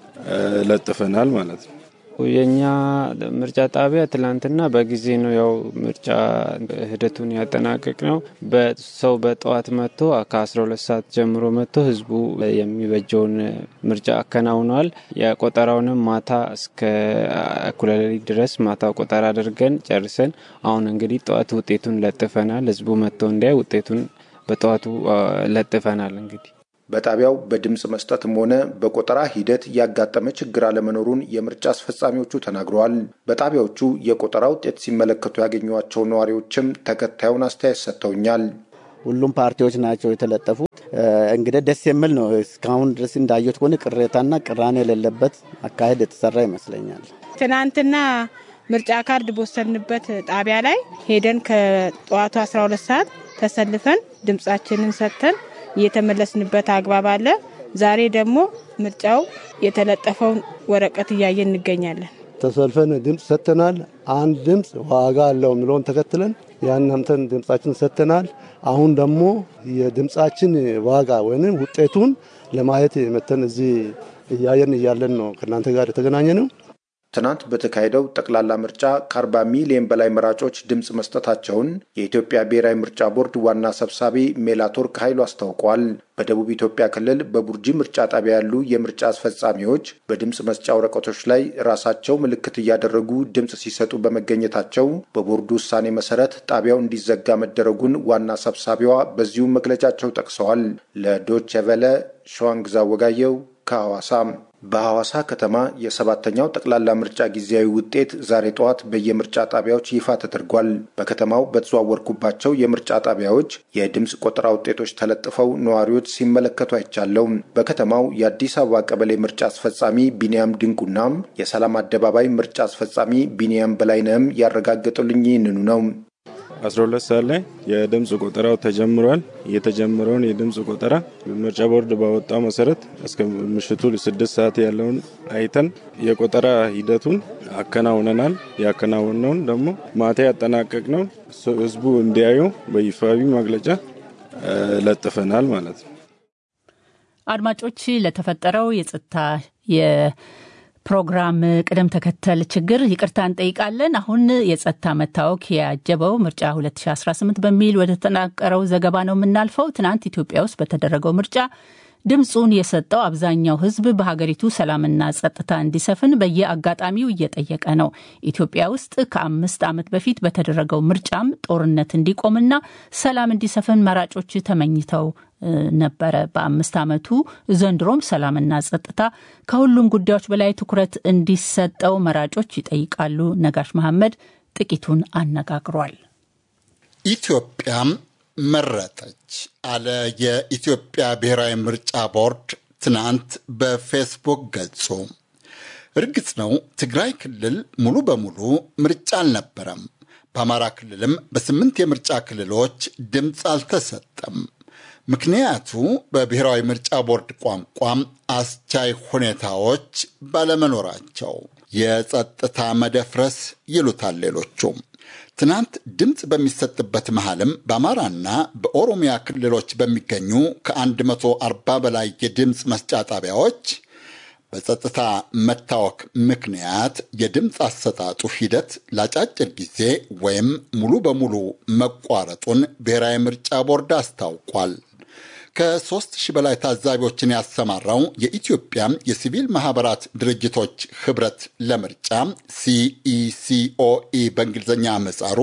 ለጥፈናል ማለት ነው። የኛ ምርጫ ጣቢያ ትላንትና በጊዜ ነው ያው ምርጫ ሂደቱን ያጠናቀቅ ነው። በሰው በጠዋት መጥቶ ከአስራ ሁለት ሰዓት ጀምሮ መጥቶ ህዝቡ የሚበጀውን ምርጫ አከናውነዋል። የቆጠራውንም ማታ እስከ እኩለ ሌሊት ድረስ ማታ ቆጠራ አድርገን ጨርሰን አሁን እንግዲህ ጠዋት ውጤቱን ለጥፈናል። ህዝቡ መጥቶ እንዲያይ ውጤቱን በጠዋቱ ለጥፈናል እንግዲህ በጣቢያው በድምፅ መስጠትም ሆነ በቆጠራ ሂደት ያጋጠመ ችግር አለመኖሩን የምርጫ አስፈጻሚዎቹ ተናግረዋል። በጣቢያዎቹ የቆጠራ ውጤት ሲመለከቱ ያገኟቸው ነዋሪዎችም ተከታዩን አስተያየት ሰጥተውኛል። ሁሉም ፓርቲዎች ናቸው የተለጠፉት። እንግዲህ ደስ የሚል ነው። እስካሁን ድረስ እንዳየሁት ከሆነ ቅሬታና ቅራኔ የሌለበት አካሄድ የተሰራ ይመስለኛል። ትናንትና ምርጫ ካርድ በወሰድንበት ጣቢያ ላይ ሄደን ከጠዋቱ 12 ሰዓት ተሰልፈን ድምጻችንን ሰጥተን የተመለስንበት አግባብ አለ። ዛሬ ደግሞ ምርጫው የተለጠፈውን ወረቀት እያየን እንገኛለን። ተሰልፈን ድምፅ ሰጥተናል። አንድ ድምፅ ዋጋ አለው የሚለውን ተከትለን ያን አምተን ድምፃችን ሰጥተናል። አሁን ደግሞ የድምፃችን ዋጋ ወይም ውጤቱን ለማየት መተን እዚህ እያየን እያለን ነው ከእናንተ ጋር የተገናኘ ነው። ትናንት በተካሄደው ጠቅላላ ምርጫ ከ40 ሚሊዮን በላይ መራጮች ድምፅ መስጠታቸውን የኢትዮጵያ ብሔራዊ ምርጫ ቦርድ ዋና ሰብሳቢ ሜላቶርክ ኃይሉ አስታውቋል። በደቡብ ኢትዮጵያ ክልል በቡርጂ ምርጫ ጣቢያ ያሉ የምርጫ አስፈጻሚዎች በድምፅ መስጫ ወረቀቶች ላይ ራሳቸው ምልክት እያደረጉ ድምፅ ሲሰጡ በመገኘታቸው በቦርዱ ውሳኔ መሰረት ጣቢያው እንዲዘጋ መደረጉን ዋና ሰብሳቢዋ በዚሁ መግለጫቸው ጠቅሰዋል። ለዶቼ ቬለ ሸዋንግዛ ወጋየው ከሐዋሳ በሐዋሳ ከተማ የሰባተኛው ጠቅላላ ምርጫ ጊዜያዊ ውጤት ዛሬ ጠዋት በየምርጫ ጣቢያዎች ይፋ ተደርጓል። በከተማው በተዘዋወርኩባቸው የምርጫ ጣቢያዎች የድምፅ ቆጠራ ውጤቶች ተለጥፈው ነዋሪዎች ሲመለከቱ አይቻለው። በከተማው የአዲስ አበባ ቀበሌ ምርጫ አስፈጻሚ ቢንያም ድንቁናም የሰላም አደባባይ ምርጫ አስፈጻሚ ቢንያም በላይነህም ያረጋገጡልኝ ይህንኑ ነው። 12 ሰዓት ላይ የድምፅ ቆጠራው ተጀምሯል። የተጀመረውን የድምፅ ቆጠራ ምርጫ ቦርድ ባወጣው መሰረት እስከ ምሽቱ ስድስት ሰዓት ያለውን አይተን የቆጠራ ሂደቱን አከናውነናል። ያከናወነውን ደግሞ ማታ ያጠናቀቅ ነው ህዝቡ እንዲያዩ በይፋዊ መግለጫ ለጥፈናል ማለት ነው። አድማጮች ለተፈጠረው የጸጥታ የፕሮግራም ቅደም ተከተል ችግር ይቅርታ እንጠይቃለን። አሁን የጸጥታ መታወክ ያጀበው ምርጫ 2018 በሚል ወደ ተጠናቀረው ዘገባ ነው የምናልፈው። ትናንት ኢትዮጵያ ውስጥ በተደረገው ምርጫ ድምፁን የሰጠው አብዛኛው ሕዝብ በሀገሪቱ ሰላምና ጸጥታ እንዲሰፍን በየአጋጣሚው እየጠየቀ ነው። ኢትዮጵያ ውስጥ ከአምስት ዓመት በፊት በተደረገው ምርጫም ጦርነት እንዲቆምና ሰላም እንዲሰፍን መራጮች ተመኝተው ነበረ። በአምስት ዓመቱ ዘንድሮም ሰላምና ጸጥታ ከሁሉም ጉዳዮች በላይ ትኩረት እንዲሰጠው መራጮች ይጠይቃሉ። ነጋሽ መሐመድ ጥቂቱን አነጋግሯል። ኢትዮጵያም መረጠች አለ የኢትዮጵያ ብሔራዊ ምርጫ ቦርድ ትናንት በፌስቡክ ገጹ። እርግጥ ነው ትግራይ ክልል ሙሉ በሙሉ ምርጫ አልነበረም። በአማራ ክልልም በስምንት የምርጫ ክልሎች ድምፅ አልተሰጠም። ምክንያቱ በብሔራዊ ምርጫ ቦርድ ቋንቋም አስቻይ ሁኔታዎች ባለመኖራቸው የጸጥታ መደፍረስ ይሉታል ሌሎቹም። ትናንት ድምፅ በሚሰጥበት መሃልም በአማራና በኦሮሚያ ክልሎች በሚገኙ ከ140 በላይ የድምፅ መስጫ ጣቢያዎች በጸጥታ መታወክ ምክንያት የድምፅ አሰጣጡ ሂደት ለአጫጭር ጊዜ ወይም ሙሉ በሙሉ መቋረጡን ብሔራዊ ምርጫ ቦርድ አስታውቋል። ከሦስት ሺህ በላይ ታዛቢዎችን ያሰማራው የኢትዮጵያ የሲቪል ማህበራት ድርጅቶች ህብረት ለምርጫ ሲኢሲኦኢ በእንግሊዝኛ ምህጻሩ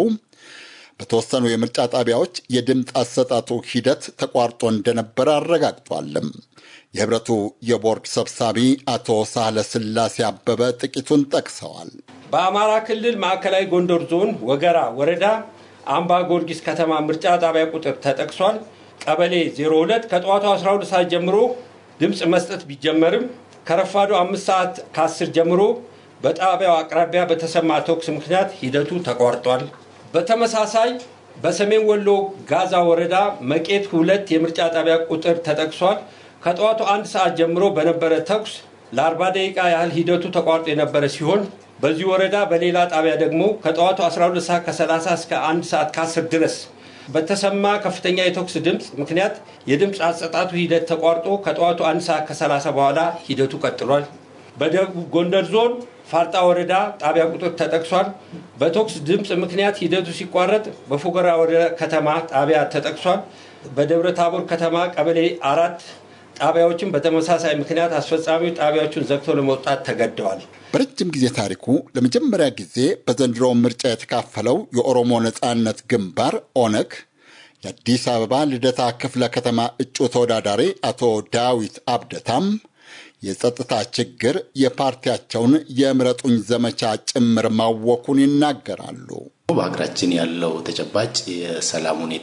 በተወሰኑ የምርጫ ጣቢያዎች የድምፅ አሰጣጡ ሂደት ተቋርጦ እንደነበረ አረጋግጧልም። የህብረቱ የቦርድ ሰብሳቢ አቶ ሳህለ ስላሴ አበበ ጥቂቱን ጠቅሰዋል። በአማራ ክልል ማዕከላዊ ጎንደር ዞን ወገራ ወረዳ አምባ ጊዮርጊስ ከተማ ምርጫ ጣቢያ ቁጥር ተጠቅሷል። ቀበሌ 02 ከጠዋቱ 12 ሰዓት ጀምሮ ድምፅ መስጠት ቢጀመርም ከረፋዱ አምስት ሰዓት ከ10 ጀምሮ በጣቢያው አቅራቢያ በተሰማ ተኩስ ምክንያት ሂደቱ ተቋርጧል። በተመሳሳይ በሰሜን ወሎ ጋዛ ወረዳ መቄት ሁለት የምርጫ ጣቢያ ቁጥር ተጠቅሷል። ከጠዋቱ አንድ ሰዓት ጀምሮ በነበረ ተኩስ ለ40 ደቂቃ ያህል ሂደቱ ተቋርጦ የነበረ ሲሆን በዚህ ወረዳ በሌላ ጣቢያ ደግሞ ከጠዋቱ 12 ሰዓት ከ30 እስከ 1 ሰዓት ከ10 ድረስ በተሰማ ከፍተኛ የተኩስ ድምፅ ምክንያት የድምፅ አሰጣጡ ሂደት ተቋርጦ ከጠዋቱ አንድ ሰዓት ከ30 በኋላ ሂደቱ ቀጥሏል። በደቡብ ጎንደር ዞን ፋርጣ ወረዳ ጣቢያ ቁጥር ተጠቅሷል። በተኩስ ድምፅ ምክንያት ሂደቱ ሲቋረጥ በፎገራ ወረዳ ከተማ ጣቢያ ተጠቅሷል። በደብረ ታቦር ከተማ ቀበሌ አራት ጣቢያዎችን በተመሳሳይ ምክንያት አስፈጻሚው ጣቢያዎቹን ዘግተው ለመውጣት ተገደዋል። በረጅም ጊዜ ታሪኩ ለመጀመሪያ ጊዜ በዘንድሮ ምርጫ የተካፈለው የኦሮሞ ነጻነት ግንባር ኦነግ የአዲስ አበባ ልደታ ክፍለ ከተማ እጩ ተወዳዳሪ አቶ ዳዊት አብደታም የጸጥታ ችግር የፓርቲያቸውን የምረጡኝ ዘመቻ ጭምር ማወኩን ይናገራሉ። በሀገራችን ያለው ተጨባጭ የሰላም ሁኔታ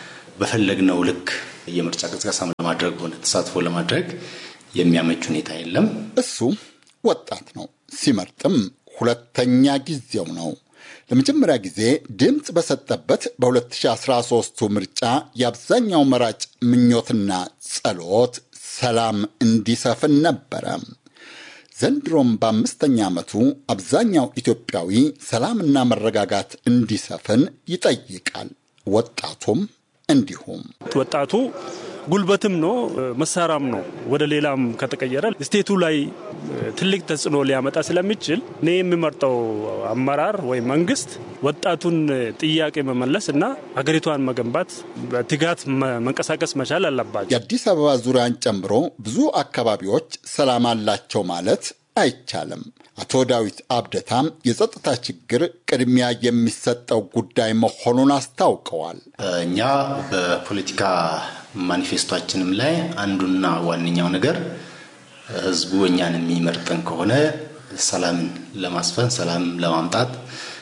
በፈለግነው ልክ የምርጫ ቅስቀሳ ለማድረግ ሆነ ተሳትፎ ለማድረግ የሚያመች ሁኔታ የለም። እሱ ወጣት ነው። ሲመርጥም ሁለተኛ ጊዜው ነው። ለመጀመሪያ ጊዜ ድምፅ በሰጠበት በ2013ቱ ምርጫ የአብዛኛው መራጭ ምኞትና ጸሎት ሰላም እንዲሰፍን ነበረ። ዘንድሮም በአምስተኛ ዓመቱ አብዛኛው ኢትዮጵያዊ ሰላምና መረጋጋት እንዲሰፍን ይጠይቃል። ወጣቱም እንዲሁም ወጣቱ ጉልበትም ነው መሳሪያም ነው። ወደ ሌላም ከተቀየረ ስቴቱ ላይ ትልቅ ተጽዕኖ ሊያመጣ ስለሚችል እኔ የሚመርጠው አመራር ወይም መንግስት ወጣቱን ጥያቄ መመለስ እና ሀገሪቷን መገንባት በትጋት መንቀሳቀስ መቻል አለባቸው። የአዲስ አበባ ዙሪያን ጨምሮ ብዙ አካባቢዎች ሰላም አላቸው ማለት አይቻልም። አቶ ዳዊት አብደታም የጸጥታ ችግር ቅድሚያ የሚሰጠው ጉዳይ መሆኑን አስታውቀዋል። እኛ በፖለቲካ ማኒፌስቷችንም ላይ አንዱና ዋነኛው ነገር ህዝቡ እኛን የሚመርጠን ከሆነ ሰላምን ለማስፈን ሰላም ለማምጣት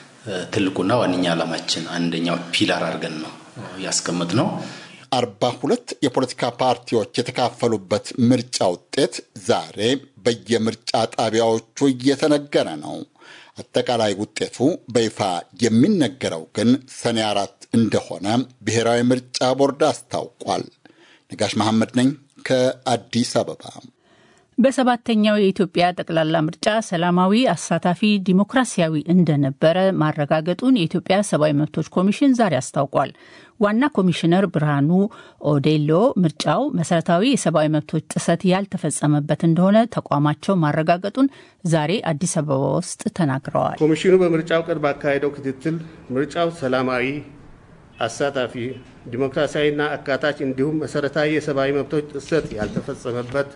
ትልቁና ዋነኛ ዓላማችን አንደኛው ፒላር አድርገን ነው ያስቀመጥ ነው። አርባ ሁለት የፖለቲካ ፓርቲዎች የተካፈሉበት ምርጫ ውጤት ዛሬ በየምርጫ ጣቢያዎቹ እየተነገረ ነው። አጠቃላይ ውጤቱ በይፋ የሚነገረው ግን ሰኔ አራት እንደሆነ ብሔራዊ ምርጫ ቦርድ አስታውቋል። ነጋሽ መሐመድ ነኝ ከአዲስ አበባ። በሰባተኛው የኢትዮጵያ ጠቅላላ ምርጫ ሰላማዊ፣ አሳታፊ፣ ዲሞክራሲያዊ እንደነበረ ማረጋገጡን የኢትዮጵያ ሰብአዊ መብቶች ኮሚሽን ዛሬ አስታውቋል። ዋና ኮሚሽነር ብርሃኑ ኦዴሎ ምርጫው መሰረታዊ የሰብአዊ መብቶች ጥሰት ያልተፈጸመበት እንደሆነ ተቋማቸው ማረጋገጡን ዛሬ አዲስ አበባ ውስጥ ተናግረዋል። ኮሚሽኑ በምርጫው ቀን ባካሄደው ክትትል ምርጫው ሰላማዊ፣ አሳታፊ፣ ዲሞክራሲያዊና አካታች እንዲሁም መሰረታዊ የሰብአዊ መብቶች ጥሰት ያልተፈጸመበት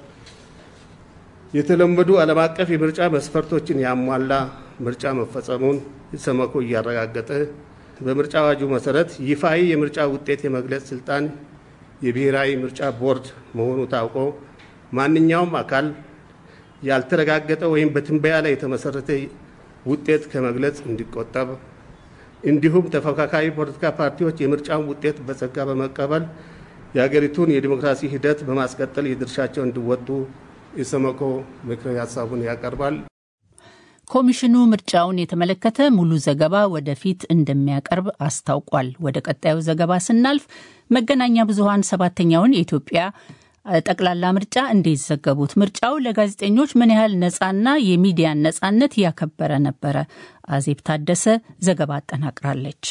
የተለመዱ ዓለም አቀፍ የምርጫ መስፈርቶችን ያሟላ ምርጫ መፈጸሙን ኢሰመኮ እያረጋገጠ በምርጫ አዋጁ መሰረት ይፋዊ የምርጫ ውጤት የመግለጽ ስልጣን የብሔራዊ ምርጫ ቦርድ መሆኑ ታውቆ ማንኛውም አካል ያልተረጋገጠ ወይም በትንበያ ላይ የተመሰረተ ውጤት ከመግለጽ እንዲቆጠብ እንዲሁም ተፎካካሪ ፖለቲካ ፓርቲዎች የምርጫውን ውጤት በጸጋ በመቀበል የሀገሪቱን የዲሞክራሲ ሂደት በማስቀጠል የድርሻቸው እንዲወጡ ኢሰመኮ ምክረ ሀሳቡን ያቀርባል። ኮሚሽኑ ምርጫውን የተመለከተ ሙሉ ዘገባ ወደፊት እንደሚያቀርብ አስታውቋል። ወደ ቀጣዩ ዘገባ ስናልፍ መገናኛ ብዙኃን ሰባተኛውን የኢትዮጵያ ጠቅላላ ምርጫ እንዴት ዘገቡት? ምርጫው ለጋዜጠኞች ምን ያህል ነፃና የሚዲያን ነፃነት ያከበረ ነበረ? አዜብ ታደሰ ዘገባ አጠናቅራለች።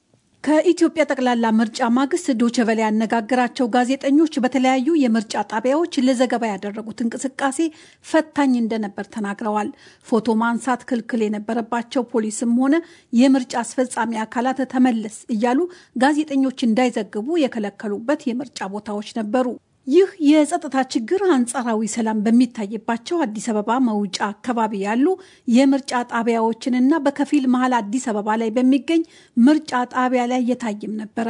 ከኢትዮጵያ ጠቅላላ ምርጫ ማግስት ዶቼ ቬለ ያነጋገራቸው ጋዜጠኞች በተለያዩ የምርጫ ጣቢያዎች ለዘገባ ያደረጉት እንቅስቃሴ ፈታኝ እንደነበር ተናግረዋል። ፎቶ ማንሳት ክልክል የነበረባቸው ፖሊስም ሆነ የምርጫ አስፈጻሚ አካላት ተመለስ እያሉ ጋዜጠኞች እንዳይዘግቡ የከለከሉበት የምርጫ ቦታዎች ነበሩ። ይህ የጸጥታ ችግር አንጻራዊ ሰላም በሚታይባቸው አዲስ አበባ መውጫ አካባቢ ያሉ የምርጫ ጣቢያዎችንና በከፊል መሀል አዲስ አበባ ላይ በሚገኝ ምርጫ ጣቢያ ላይ እየታየም ነበረ።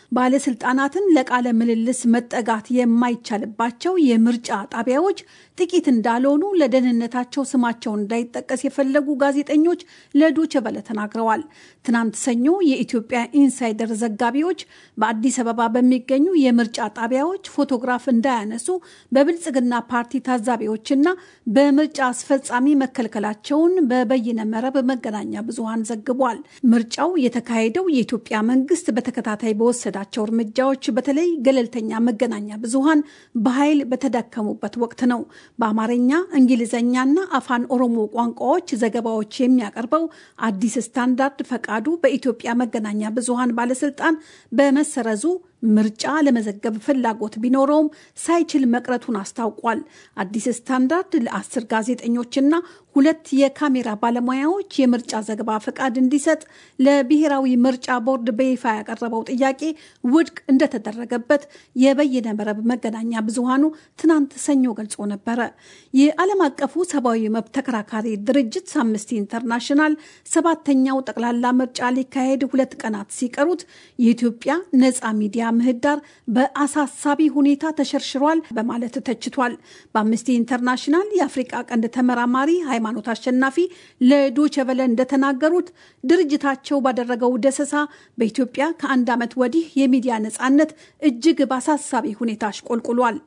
ባለስልጣናትን ለቃለ ምልልስ መጠጋት የማይቻልባቸው የምርጫ ጣቢያዎች ጥቂት እንዳልሆኑ ለደህንነታቸው ስማቸው እንዳይጠቀስ የፈለጉ ጋዜጠኞች ለዶቼ ቬለ ተናግረዋል። ትናንት ሰኞ የኢትዮጵያ ኢንሳይደር ዘጋቢዎች በአዲስ አበባ በሚገኙ የምርጫ ጣቢያዎች ፎቶግራፍ እንዳያነሱ በብልጽግና ፓርቲ ታዛቢዎችና በምርጫ አስፈጻሚ መከልከላቸውን በበይነ መረብ መገናኛ ብዙሃን ዘግቧል። ምርጫው የተካሄደው የኢትዮጵያ መንግስት በተከታታይ በወሰዳቸው እርምጃዎች በተለይ ገለልተኛ መገናኛ ብዙሃን በኃይል በተዳከሙበት ወቅት ነው። በአማርኛ እንግሊዝኛና አፋን ኦሮሞ ቋንቋዎች ዘገባዎች የሚያቀርበው አዲስ ስታንዳርድ ፈቃዱ በኢትዮጵያ መገናኛ ብዙሃን ባለስልጣን በመሰረዙ ምርጫ ለመዘገብ ፍላጎት ቢኖረውም ሳይችል መቅረቱን አስታውቋል። አዲስ ስታንዳርድ ለአስር ጋዜጠኞችና ሁለት የካሜራ ባለሙያዎች የምርጫ ዘገባ ፈቃድ እንዲሰጥ ለብሔራዊ ምርጫ ቦርድ በይፋ ያቀረበው ጥያቄ ውድቅ እንደተደረገበት የበይነ መረብ መገናኛ ብዙሃኑ ትናንት ሰኞ ገልጾ ነበረ። የዓለም አቀፉ ሰብአዊ መብት ተከራካሪ ድርጅት አምነስቲ ኢንተርናሽናል ሰባተኛው ጠቅላላ ምርጫ ሊካሄድ ሁለት ቀናት ሲቀሩት የኢትዮጵያ ነፃ ሚዲያ ምህዳር በአሳሳቢ ሁኔታ ተሸርሽሯል በማለት ተችቷል። በአምነስቲ ኢንተርናሽናል የአፍሪቃ ቀንድ ተመራማሪ ሃይማኖት አሸናፊ ለዶቼ ቬለ እንደተናገሩት ድርጅታቸው ባደረገው ደሰሳ በኢትዮጵያ ከአንድ ዓመት ወዲህ የሚዲያ ነፃነት እጅግ በአሳሳቢ ሁኔታ አሽቆልቁሏል።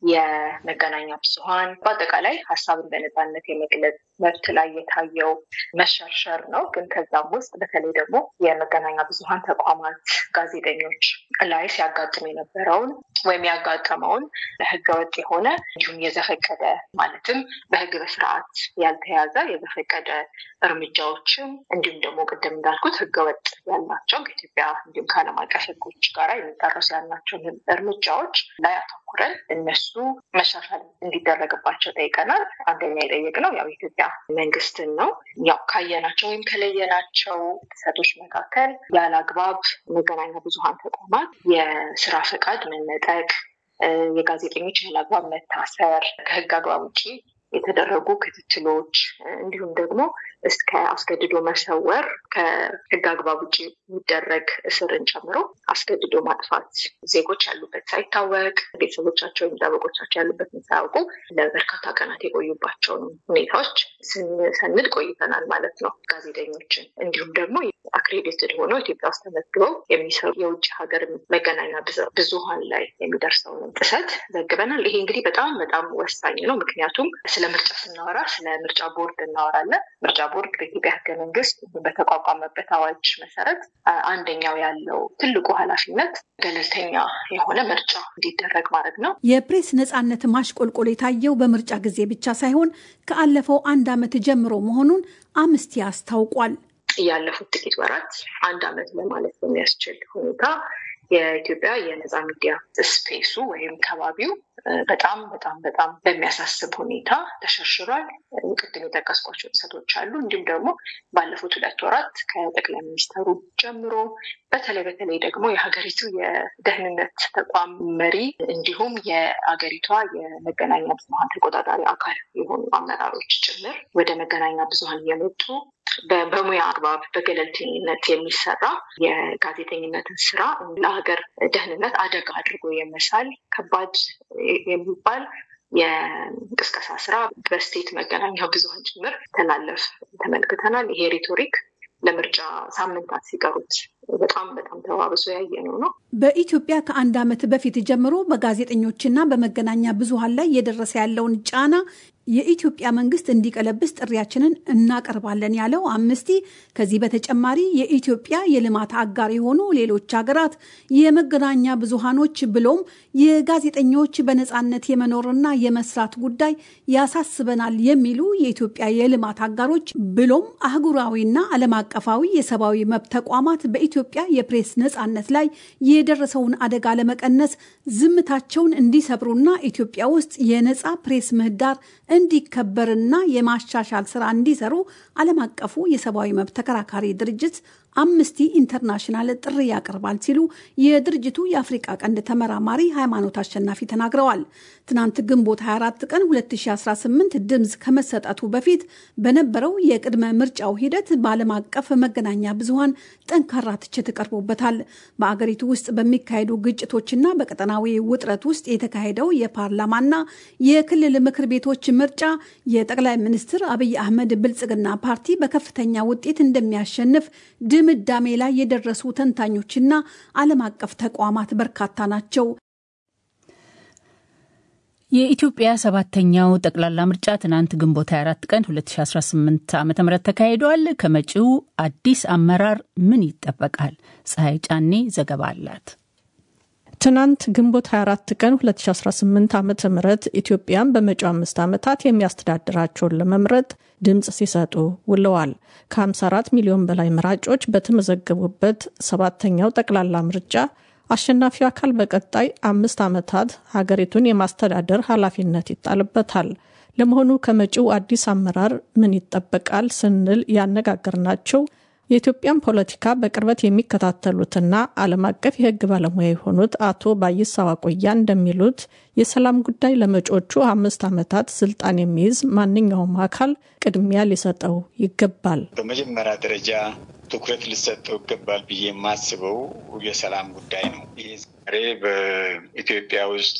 የመገናኛ ብዙኃን በአጠቃላይ ሀሳብን በነፃነት የመግለጽ መብት ላይ የታየው መሸርሸር ነው። ግን ከዛም ውስጥ በተለይ ደግሞ የመገናኛ ብዙኃን ተቋማት ጋዜጠኞች ላይ ሲያጋጥም የነበረውን ወይም ያጋጠመውን ህገወጥ የሆነ እንዲሁም የዘፈቀደ ማለትም በህግ በስርዓት ያልተያዘ የዘፈቀደ እርምጃዎችን እንዲሁም ደግሞ ቅድም እንዳልኩት ህገወጥ ያልናቸው ከኢትዮጵያ እንዲሁም ከዓለም አቀፍ ህጎች ጋር የሚጣረሱ ያልናቸውን እርምጃዎች ላይ አተኩረን እነሱ መሻሻል እንዲደረግባቸው ጠይቀናል። አንደኛ የጠየቅነው ያው የኢትዮጵያ መንግስትን ነው። ያው ካየናቸው ወይም ከለየናቸው ጥሰቶች መካከል ያለ አግባብ መገናኛ ብዙኃን ተቋማት የስራ ፈቃድ መነጠቅ፣ የጋዜጠኞች ያለ አግባብ መታሰር፣ ከህግ አግባብ ውጭ የተደረጉ ክትትሎች እንዲሁም ደግሞ እስከ አስገድዶ መሰወር ከህግ አግባብ ውጭ የሚደረግ እስርን ጨምሮ አስገድዶ ማጥፋት ዜጎች ያሉበት ሳይታወቅ ቤተሰቦቻቸው ወይም ጠበቆቻቸው ያሉበትን ሳያውቁ ለበርካታ ቀናት የቆዩባቸውን ሁኔታዎች ስንሰንድ ቆይተናል ማለት ነው። ጋዜጠኞችን እንዲሁም ደግሞ አክሬዲትድ ሆነው ኢትዮጵያ ውስጥ ተመዝግበው የሚሰሩ የውጭ ሀገር መገናኛ ብዙኃን ላይ የሚደርሰውን ጥሰት ዘግበናል። ይሄ እንግዲህ በጣም በጣም ወሳኝ ነው። ምክንያቱም ስለ ስለ ምርጫ ስናወራ ስለ ምርጫ ቦርድ እናወራለን። ምርጫ ቦርድ በኢትዮጵያ ሕገ መንግስት በተቋቋመበት አዋጅ መሰረት አንደኛው ያለው ትልቁ ኃላፊነት ገለልተኛ የሆነ ምርጫ እንዲደረግ ማድረግ ነው። የፕሬስ ነጻነት ማሽቆልቆል የታየው በምርጫ ጊዜ ብቻ ሳይሆን ከአለፈው አንድ ዓመት ጀምሮ መሆኑን አምስቲ አስታውቋል። ያለፉት ጥቂት ወራት አንድ ዓመት ለማለት በሚያስችል ሁኔታ የኢትዮጵያ የነፃ ሚዲያ ስፔሱ ወይም ከባቢው በጣም በጣም በጣም በሚያሳስብ ሁኔታ ተሸርሽሯል። ቅድም የጠቀስኳቸው ጥሰቶች አሉ። እንዲሁም ደግሞ ባለፉት ሁለት ወራት ከጠቅላይ ሚኒስተሩ ጀምሮ በተለይ በተለይ ደግሞ የሀገሪቱ የደህንነት ተቋም መሪ እንዲሁም የሀገሪቷ የመገናኛ ብዙኃን ተቆጣጣሪ አካል የሆኑ አመራሮች ጭምር ወደ መገናኛ ብዙኃን እየመጡ በሙያ አግባብ በገለልተኝነት የሚሰራ የጋዜጠኝነትን ስራ ለሀገር ደህንነት አደጋ አድርጎ የመሳል ከባድ የሚባል የቅስቀሳ ስራ በስቴት መገናኛ ብዙኃን ጭምር ተላለፍ ተመልክተናል። ይሄ ሪቶሪክ ለምርጫ ሳምንታት ሲቀሩት በጣም በጣም ተባብሶ ያየነው ነው። በኢትዮጵያ ከአንድ ዓመት በፊት ጀምሮ በጋዜጠኞችና በመገናኛ ብዙኃን ላይ እየደረሰ ያለውን ጫና የኢትዮጵያ መንግስት እንዲቀለብስ ጥሪያችንን እናቀርባለን ያለው አምነስቲ ከዚህ በተጨማሪ የኢትዮጵያ የልማት አጋር የሆኑ ሌሎች ሀገራት የመገናኛ ብዙሃኖች ብሎም የጋዜጠኞች በነፃነት የመኖርና የመስራት ጉዳይ ያሳስበናል የሚሉ የኢትዮጵያ የልማት አጋሮች ብሎም አህጉራዊና ዓለም አቀፋዊ የሰብአዊ መብት ተቋማት በኢትዮጵያ የፕሬስ ነፃነት ላይ የደረሰውን አደጋ ለመቀነስ ዝምታቸውን እንዲሰብሩና ኢትዮጵያ ውስጥ የነፃ ፕሬስ ምህዳር እንዲከበርና የማሻሻል ስራ እንዲሰሩ ዓለም አቀፉ የሰብአዊ መብት ተከራካሪ ድርጅት አምነስቲ ኢንተርናሽናል ጥሪ ያቀርባል ሲሉ የድርጅቱ የአፍሪቃ ቀንድ ተመራማሪ ሃይማኖት አሸናፊ ተናግረዋል። ትናንት ግንቦት 24 ቀን 2018 ድምፅ ከመሰጠቱ በፊት በነበረው የቅድመ ምርጫው ሂደት በዓለም አቀፍ መገናኛ ብዙሃን ጠንካራ ትችት ቀርቦበታል። በአገሪቱ ውስጥ በሚካሄዱ ግጭቶችና በቀጠናዊ ውጥረት ውስጥ የተካሄደው የፓርላማና የክልል ምክር ቤቶች ምርጫ የጠቅላይ ሚኒስትር አብይ አህመድ ብልጽግና ፓርቲ በከፍተኛ ውጤት እንደሚያሸንፍ ድምዳሜ ላይ የደረሱ ተንታኞችና ዓለም አቀፍ ተቋማት በርካታ ናቸው። የኢትዮጵያ ሰባተኛው ጠቅላላ ምርጫ ትናንት ግንቦት 24 ቀን 2018 ዓ ም ተካሂዷል። ከመጪው አዲስ አመራር ምን ይጠበቃል? ፀሐይ ጫኔ ዘገባ አላት። ትናንት ግንቦት 24 ቀን 2018 ዓ ም ኢትዮጵያን በመጪው አምስት ዓመታት የሚያስተዳድራቸውን ለመምረጥ ድምፅ ሲሰጡ ውለዋል። ከ54 ሚሊዮን በላይ መራጮች በተመዘገቡበት ሰባተኛው ጠቅላላ ምርጫ አሸናፊው አካል በቀጣይ አምስት ዓመታት ሀገሪቱን የማስተዳደር ኃላፊነት ይጣልበታል። ለመሆኑ ከመጪው አዲስ አመራር ምን ይጠበቃል ስንል ያነጋገርናቸው የኢትዮጵያን ፖለቲካ በቅርበት የሚከታተሉትና ዓለም አቀፍ የሕግ ባለሙያ የሆኑት አቶ ባይሳ ዋቆያ እንደሚሉት የሰላም ጉዳይ ለመጪዎቹ አምስት ዓመታት ስልጣን የሚይዝ ማንኛውም አካል ቅድሚያ ሊሰጠው ይገባል። በመጀመሪያ ደረጃ ትኩረት ሊሰጠው ይገባል ብዬ የማስበው የሰላም ጉዳይ ነው። ይህ ዛሬ በኢትዮጵያ ውስጥ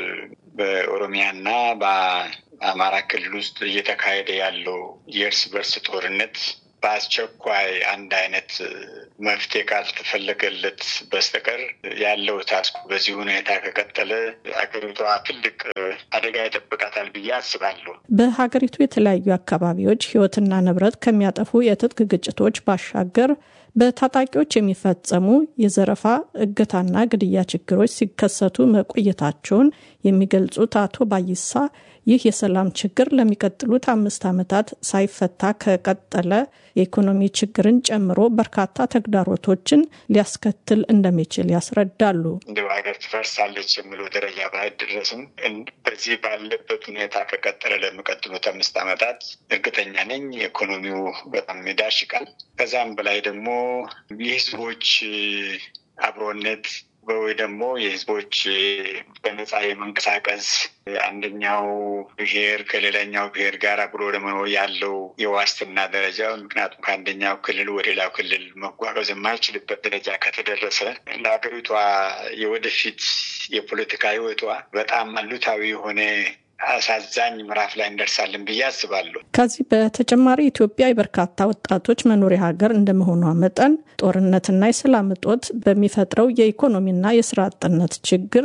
በኦሮሚያና በአማራ ክልል ውስጥ እየተካሄደ ያለው የእርስ በርስ ጦርነት በአስቸኳይ አንድ አይነት መፍትሄ ካልተፈለገለት በስተቀር ያለው ታስኩ በዚህ ሁኔታ ከቀጠለ አገሪቷ ትልቅ አደጋ ይጠብቃታል ብዬ አስባለሁ። በሀገሪቱ የተለያዩ አካባቢዎች ሕይወትና ንብረት ከሚያጠፉ የትጥቅ ግጭቶች ባሻገር በታጣቂዎች የሚፈጸሙ የዘረፋ እገታና ግድያ ችግሮች ሲከሰቱ መቆየታቸውን የሚገልጹት አቶ ባይሳ ይህ የሰላም ችግር ለሚቀጥሉት አምስት ዓመታት ሳይፈታ ከቀጠለ የኢኮኖሚ ችግርን ጨምሮ በርካታ ተግዳሮቶችን ሊያስከትል እንደሚችል ያስረዳሉ። እንደ ሀገር ትፈርሳለች የሚለው ደረጃ ባይደረስም በዚህ ባለበት ሁኔታ ከቀጠለ ለሚቀጥሉት አምስት ዓመታት እርግጠኛ ነኝ ኢኮኖሚው በጣም ይዳሽቃል። ከዛም በላይ ደግሞ የህዝቦች አብሮነት ወይ ደግሞ የህዝቦች በነፃ የመንቀሳቀስ አንደኛው ብሔር ከሌላኛው ብሔር ጋር አብሮ ለመኖር ያለው የዋስትና ደረጃ ምክንያቱም ከአንደኛው ክልል ወደ ሌላው ክልል መጓጓዝ የማይችልበት ደረጃ ከተደረሰ ለሀገሪቷ የወደፊት የፖለቲካ ህይወቷ በጣም አሉታዊ የሆነ አሳዛኝ ምዕራፍ ላይ እንደርሳለን ብዬ አስባለሁ። ከዚህ በተጨማሪ ኢትዮጵያ የበርካታ ወጣቶች መኖሪያ ሀገር እንደመሆኗ መጠን ጦርነትና የሰላም እጦት በሚፈጥረው የኢኮኖሚና የስራ አጥነት ችግር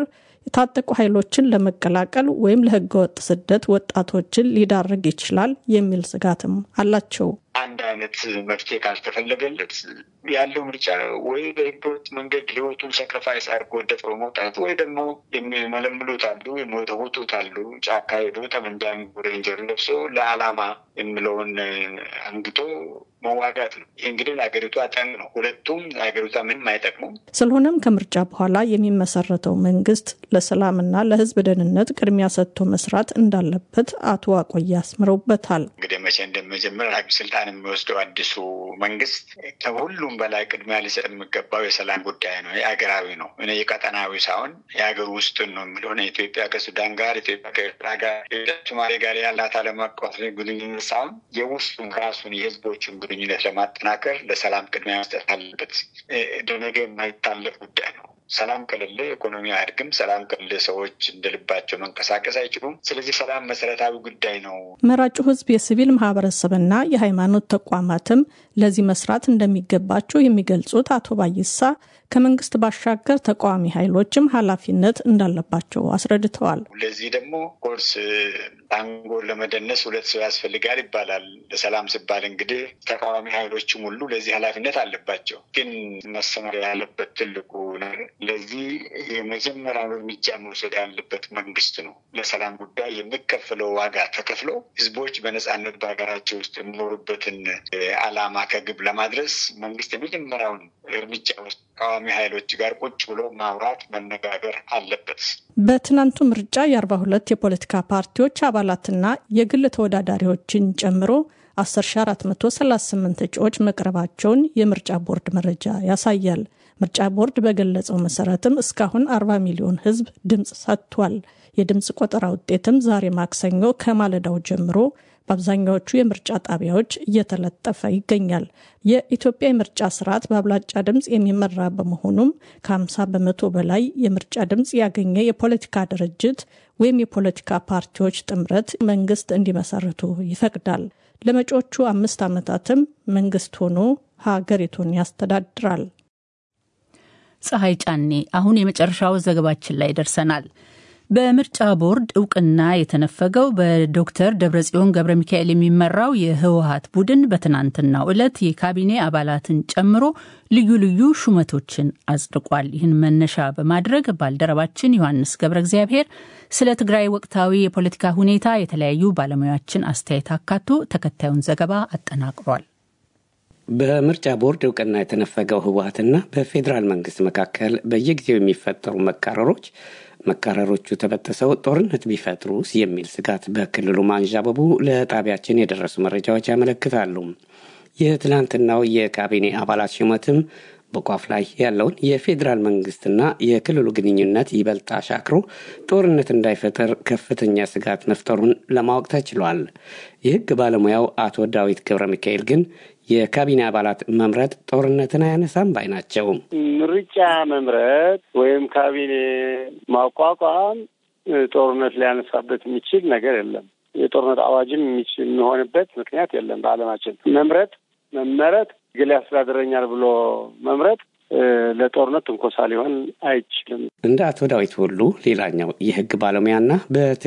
የታጠቁ ኃይሎችን ለመቀላቀል ወይም ለህገወጥ ስደት ወጣቶችን ሊዳርግ ይችላል የሚል ስጋትም አላቸው። አንድ አይነት መፍትሄ ካልተፈለገለት ያለው ምርጫ ወይ በህገወጥ መንገድ ህይወቱን ሰክሪፋይስ አድርጎ ደፍሮ መውጣት ወይ ደግሞ የሚመለምሉት አሉ፣ የሚወተውቱት አሉ። ጫካ ሄዶ ጠመንጃ ሬንጀር ለብሶ ለዓላማ የሚለውን አንግቶ መዋጋት ነው። ይህ እንግዲህ ለሀገሪቷ ጠንቅ ነው። ሁለቱም ለሀገሪቷ ምንም አይጠቅሙም። ስለሆነም ከምርጫ በኋላ የሚመሰረተው መንግስት ለሰላምና ለህዝብ ደህንነት ቅድሚያ ሰጥቶ መስራት እንዳለበት አቶ አቆያ አስምረውበታል። እንግዲህ መቼ እንደመጀመር ስልጣን የሚወስደው አዲሱ መንግስት ከሁሉም በላይ ቅድሚያ ሊሰጥ የሚገባው የሰላም ጉዳይ ነው። የሀገራዊ ነው። እኔ የቀጠናዊ ሳይሆን የሀገር ውስጥን ነው የሚለው ኢትዮጵያ ከሱዳን ጋር፣ ኢትዮጵያ ከኤርትራ ጋር፣ ሶማሌ ጋር ያላት ዓለም አቀፍ ግንኙነት ሳይሆን የውስጡን ራሱን የህዝቦችን ግንኙነት ለማጠናከር ለሰላም ቅድሚያ መስጠት አለበት። ደነገ የማይታለፍ ጉዳይ ነው። ሰላም ከሌለ ኢኮኖሚ አያድግም። ሰላም ከሌለ ሰዎች እንደልባቸው መንቀሳቀስ አይችሉም። ስለዚህ ሰላም መሰረታዊ ጉዳይ ነው። መራጩ ህዝብ፣ የሲቪል ማህበረሰብና የሃይማኖት ተቋማትም ለዚህ መስራት እንደሚገባቸው የሚገልጹት አቶ ባይሳ ከመንግስት ባሻገር ተቃዋሚ ኃይሎችም ኃላፊነት እንዳለባቸው አስረድተዋል። ለዚህ ደግሞ ኮርስ ታንጎን ለመደነስ ሁለት ሰው ያስፈልጋል ይባላል። ለሰላም ሲባል እንግዲህ ተቃዋሚ ኃይሎችም ሁሉ ለዚህ ኃላፊነት አለባቸው። ግን መሰመር ያለበት ትልቁ ለዚህ የመጀመሪያው እርምጃ መውሰድ ያለበት መንግስት ነው። ለሰላም ጉዳይ የሚከፍለው ዋጋ ተከፍሎ ህዝቦች በነፃነት በሀገራቸው ውስጥ የሚኖሩበትን ዓላማ ከግብ ለማድረስ መንግስት የመጀመሪያውን እርምጃ ውስጥ ተቃዋሚ ኃይሎች ጋር ቁጭ ብሎ ማውራት መነጋገር አለበት። በትናንቱ ምርጫ የአርባ ሁለት የፖለቲካ ፓርቲዎች አባላትና የግል ተወዳዳሪዎችን ጨምሮ 10438 እጩዎች መቅረባቸውን የምርጫ ቦርድ መረጃ ያሳያል። ምርጫ ቦርድ በገለጸው መሰረትም እስካሁን 40 ሚሊዮን ህዝብ ድምፅ ሰጥቷል። የድምፅ ቆጠራ ውጤትም ዛሬ ማክሰኞ ከማለዳው ጀምሮ በአብዛኛዎቹ የምርጫ ጣቢያዎች እየተለጠፈ ይገኛል። የኢትዮጵያ የምርጫ ስርዓት በአብላጫ ድምፅ የሚመራ በመሆኑም ከ50 በመቶ በላይ የምርጫ ድምፅ ያገኘ የፖለቲካ ድርጅት ወይም የፖለቲካ ፓርቲዎች ጥምረት መንግስት እንዲመሰርቱ ይፈቅዳል። ለመጪዎቹ አምስት ዓመታትም መንግስት ሆኖ ሀገሪቱን ያስተዳድራል። ፀሐይ ጫኔ። አሁን የመጨረሻው ዘገባችን ላይ ደርሰናል። በምርጫ ቦርድ እውቅና የተነፈገው በዶክተር ደብረጽዮን ገብረ ሚካኤል የሚመራው የህወሀት ቡድን በትናንትናው ዕለት የካቢኔ አባላትን ጨምሮ ልዩ ልዩ ሹመቶችን አጽድቋል። ይህን መነሻ በማድረግ ባልደረባችን ዮሐንስ ገብረ እግዚአብሔር ስለ ትግራይ ወቅታዊ የፖለቲካ ሁኔታ የተለያዩ ባለሙያዎችን አስተያየት አካቶ ተከታዩን ዘገባ አጠናቅሯል። በምርጫ ቦርድ እውቅና የተነፈገው ህወሀትና በፌዴራል መንግስት መካከል በየጊዜው የሚፈጠሩ መካረሮች መካረሮቹ ተበጥሰው ጦርነት ቢፈጥሩስ የሚል ስጋት በክልሉ ማንዣበቡ ለጣቢያችን የደረሱ መረጃዎች ያመለክታሉ። የትላንትናው የካቢኔ አባላት ሹመትም በቋፍ ላይ ያለውን የፌዴራል መንግስትና የክልሉ ግንኙነት ይበልጥ አሻክሮ ጦርነት እንዳይፈጠር ከፍተኛ ስጋት መፍጠሩን ለማወቅ ተችሏል። የህግ ባለሙያው አቶ ዳዊት ገብረ ሚካኤል ግን የካቢኔ አባላት መምረጥ ጦርነትን አያነሳም ባይ ናቸው። ምርጫ መምረጥ ወይም ካቢኔ ማቋቋም ጦርነት ሊያነሳበት የሚችል ነገር የለም። የጦርነት አዋጅም የሚሆንበት ምክንያት የለም። በዓለማችን መምረጥ መመረጥ ግል ያስተዳድረኛል ብሎ መምረጥ ለጦርነት ትንኮሳ ሊሆን አይችልም። እንደ አቶ ዳዊት ሁሉ ሌላኛው የህግ ባለሙያና